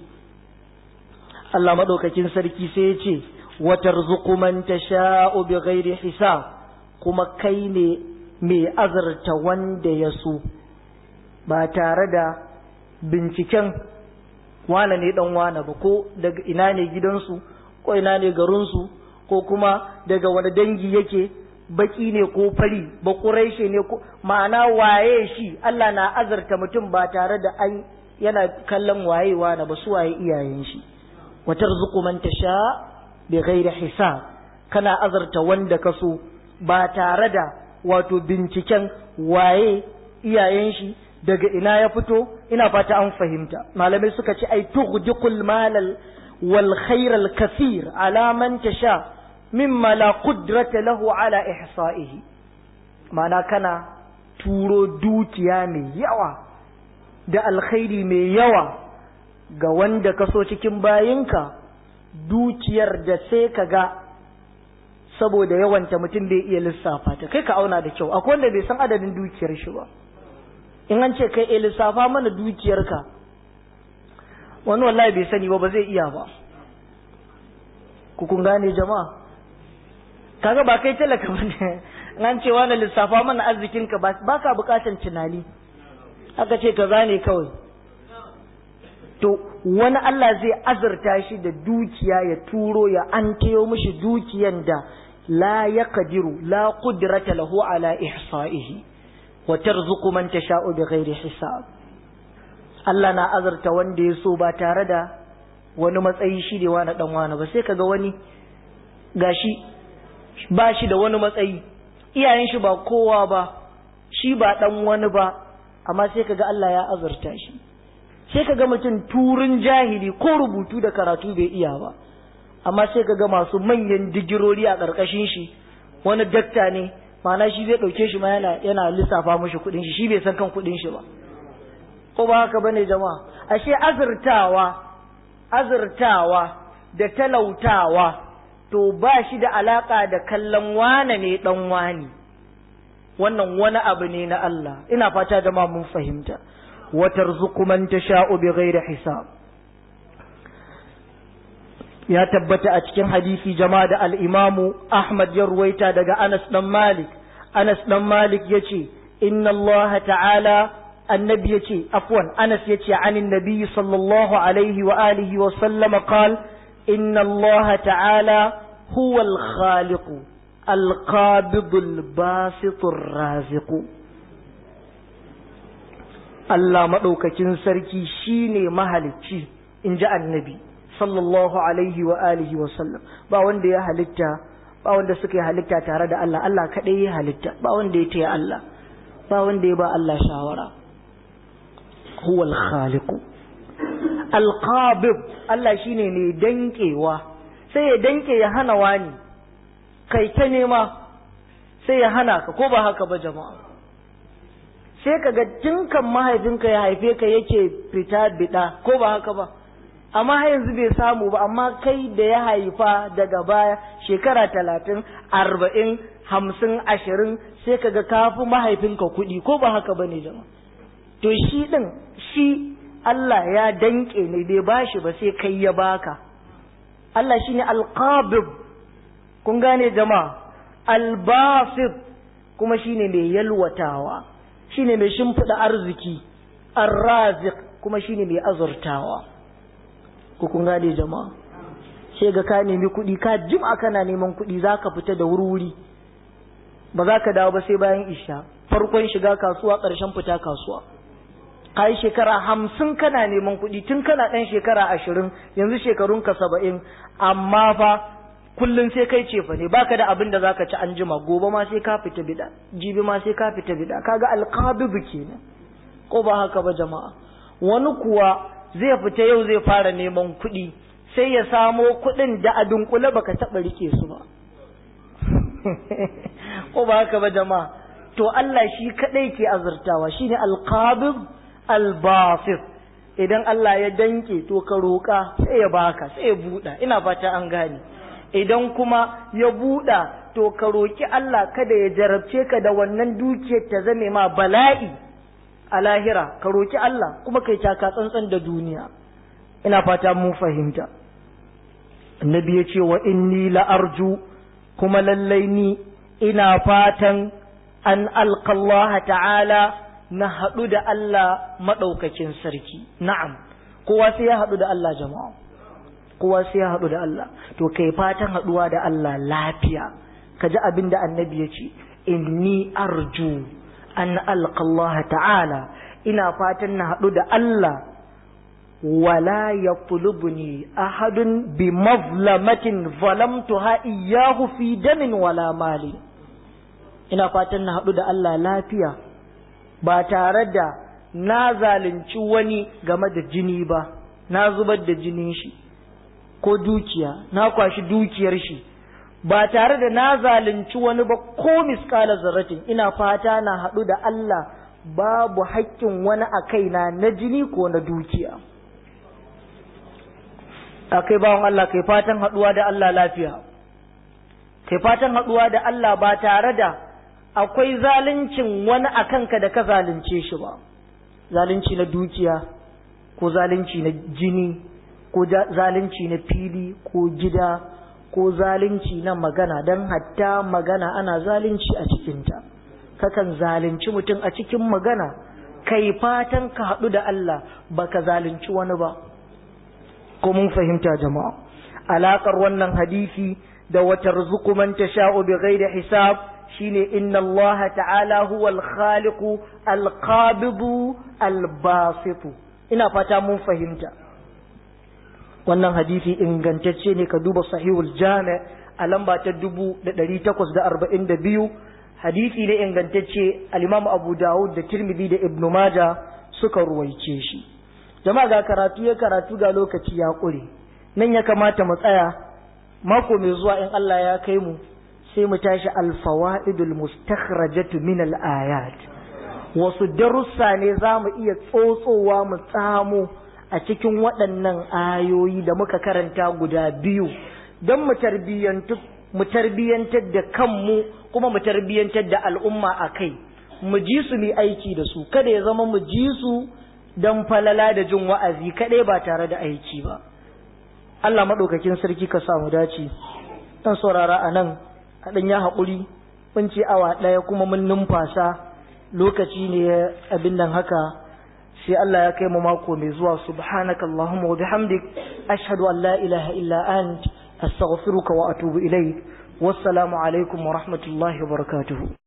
Allah madaukakin sarki sai ya ce wa tarzuqu man tasha'u bighairi hisab kuma kai ne mai azarta wanda ya so ba tare da binciken wane ne dan wane ba ko daga ina ne gidansu ko ina ne garinsu ko kuma daga wani dangi yake baki ne ko fari ba ƙuraishe ne ko ma'ana waye shi Allah na azarta mutum ba tare da an yana kallon waye wane ba su waye iyayen shi wa tarzuqu man tasha bi ghairi hisab kana azarta wanda ka so ba tare da wato binciken waye iyayen shi daga ina ya fito ina fata an fahimta malamai suka ce ai tughdiqul malal wal khairal kathir ala man tasha mimma la qudrata lahu ala ihsa'ihi mana kana turo dukiya mai yawa da alkhairi mai yawa ga wanda ka so cikin bayinka dukiyar da sai ka ga saboda yawanta mutum bai iya lissafa ta kai ka auna da kyau akwai wanda bai san adadin dukiyar shi ba in an ce kai eh lissafa mana dukiyarka wani wallahi bai sani ba ba zai iya ba ku kun gane jama'a kaga ba kai talaka ba ne an ce wani lissafa mana arzikinka ba ka bukatan tunani aka ce ka zane kawai to wani Allah zai azurta shi da dukiya ya turo ya an tayo mishi dukiyan da la ya kadiru la kudrata lahu ala ihsa'ihi wa tarzuqu man tasha'u bighairi hisab Allah na azurta wanda ya so ba tare da wani matsayi shi da wani dan wani ba sai kaga wani gashi ba shi da wani matsayi iyayen shi ba kowa ba shi ba dan wani ba amma sai kaga Allah ya azurta shi sai kaga mutum turin jahili ko rubutu da karatu bai iya ba amma sai kaga masu manyan digirori a ƙarƙashin shi wani dakta ne ma'ana shi zai ɗauke shi ma yana yana lissafa mashi kuɗin shi shi bai san kan kuɗin shi ba ko ba haka bane jama'a ashe azurtawa azurtawa da talautawa to ba shi da alaka da kallon wane ne dan wani wannan wani abu ne na Allah ina fata jama'a mun fahimta wa tarzuqu man tasha'u bighairi hisab ya tabbata a cikin hadisi jama'a da al-Imam Ahmad ya ruwaita daga Anas dan Malik Anas dan Malik yace inna Allah ta'ala annabi yace afwan Anas yace anin nabi sallallahu alaihi wa alihi wa sallama qala inna Allah ta'ala huwa al-khaliq al-qabid al-basit ar-raziq Allah madaukakin sarki shine mahalicci inji annabi sallallahu alaihi wa alihi wa sallam ba wanda ya halitta ba wanda suka yi halitta tare da Allah Allah kadai ya halitta ba wanda ya taya Allah ba wanda ya ba Allah shawara huwa al-khaliq al-qabid Allah shine mai dankewa sai ya danke ya hana wani kai ta nema sai ya hana ka ko ba haka ba jama'a sai kaga tinkan mahaifinka ya haife ka yake fita bida ko ba haka ba amma har yanzu bai samu ba amma kai da ya haifa daga baya shekara talatin arba'in hamsin ashirin sai kaga kafi mahaifinka kuɗi ko ba haka ba ne jama to shi ɗin shi Allah ya danƙe ne bai bashi ba sai kai ya baka Allah shi ne alƙabib kun gane jama'a albasit kuma shine mai yalwatawa shine mai shimfiɗa arziki arrazik kuma shine mai azurtawa ku kun gane jama'a sai ga ka nemi kuɗi ka jima kana neman kuɗi za ka fita da wuri ba za ka dawo ba sai bayan isha farkon shiga kasuwa ƙarshen fita kasuwa ka yi shekara hamsin kana neman kuɗi tun kana ɗan shekara ashirin yanzu shekarunka saba'in amma fa kullum sai kai cefa ne baka da abin da zaka ci an jima gobe ma sai ka fita bida jibi ma sai ka fita bida kaga alqabibu kenan ko ba haka ba jama'a wani kuwa zai fita yau zai fara neman kuɗi sai ya samo kuɗin da a dunkule baka taɓa rike su ba ko ba haka ba jama'a to Allah shi kadai ke azurtawa shine alqabib albasit idan Allah ya danke to ka roƙa sai ya baka sai ya buɗa ina fata an gane idan kuma ya buɗa to ka roƙi Allah kada ya jarabce ka da wannan dukiyar ta zame ma bala'i a lahira ka roƙi Allah kuma kai taka tsantsan da duniya ina fata mun fahimta annabi ya ce wa inni la'arju kuma lallai ni ina fatan an alƙallaha ta'ala na haɗu da Allah maɗaukakin sarki na'am kowa sai ya haɗu da Allah jama'a kowa sai ya haɗu da Allah to kai fatan haɗuwa da Allah lafiya ka ji abin da annabi ya ce inni arju an alƙallaha ta'ala ina fatan na haɗu da Allah wala ya tulubuni ahadun bi mazlamatin zalamtuha iyyahu fi damin wala mali ina fatan na haɗu da Allah lafiya ba tare da na zalunci wani game da jini ba na zubar da jinin shi ko dukiya na kwashi dukiyar shi ba tare da na zalunci wani ba ko miskala zarratin ina fata na haɗu da Allah babu haƙƙin wani a kaina na jini ko na dukiya akai bawan Allah kai fatan haɗuwa da Allah lafiya kai fatan haɗuwa da Allah ba tare da akwai zaluncin wani a kanka da ka zalunce shi ba zalunci na dukiya ko zalunci na jini ko zalunci na fili ko gida ko zalunci na magana don hatta magana ana zalunci a cikinta kakan zalunci mutum a cikin magana kai fatan ka haɗu da Allah baka zalunci wani ba ko mun fahimta jama'a alaƙar wannan hadisi da wata rizuku man tasha'u bi ghairi hisab shine inna Allah ta'ala huwa al-khaliqu al-qabidu al-basitu ina fata mun fahimta wannan hadisi ingantacce ne ka duba sahihul jami a lamba ta 1842 hadisi ne ingantacce al-Imam Abu Dawud da Tirmidhi da Ibn Majah suka ruwaice shi jama'a ga karatu ya karatu ga lokaci ya kure nan ya kamata mu tsaya mako mai zuwa in Allah ya kai mu sai mu tashi alfawa'idul mustakhrajatu min al-ayat wasu darussa ne za mu iya tsotsowa mu tsamo a cikin waɗannan ayoyi da muka karanta guda biyu don mu tarbiyyantu mu tarbiyyantar da kanmu kuma mu tarbiyyantar da al'umma a kai mu ji su mu aiki da su kada ya zama mu ji su don falala da jin wa'azi kaɗai ba tare da aiki ba Allah maɗaukakin sarki ka samu dace dan saurara a nan haɗin ya haƙuri mun ce awa ɗaya kuma mun numfasa lokaci ne abin nan haka sai Allah ya kai mu mako mai zuwa subhanaka Allahumma wa bihamdik ashhadu an la ilaha illa ant astaghfiruka wa atubu ilaik wassalamu alaikum wa rahmatullahi wa barakatuhu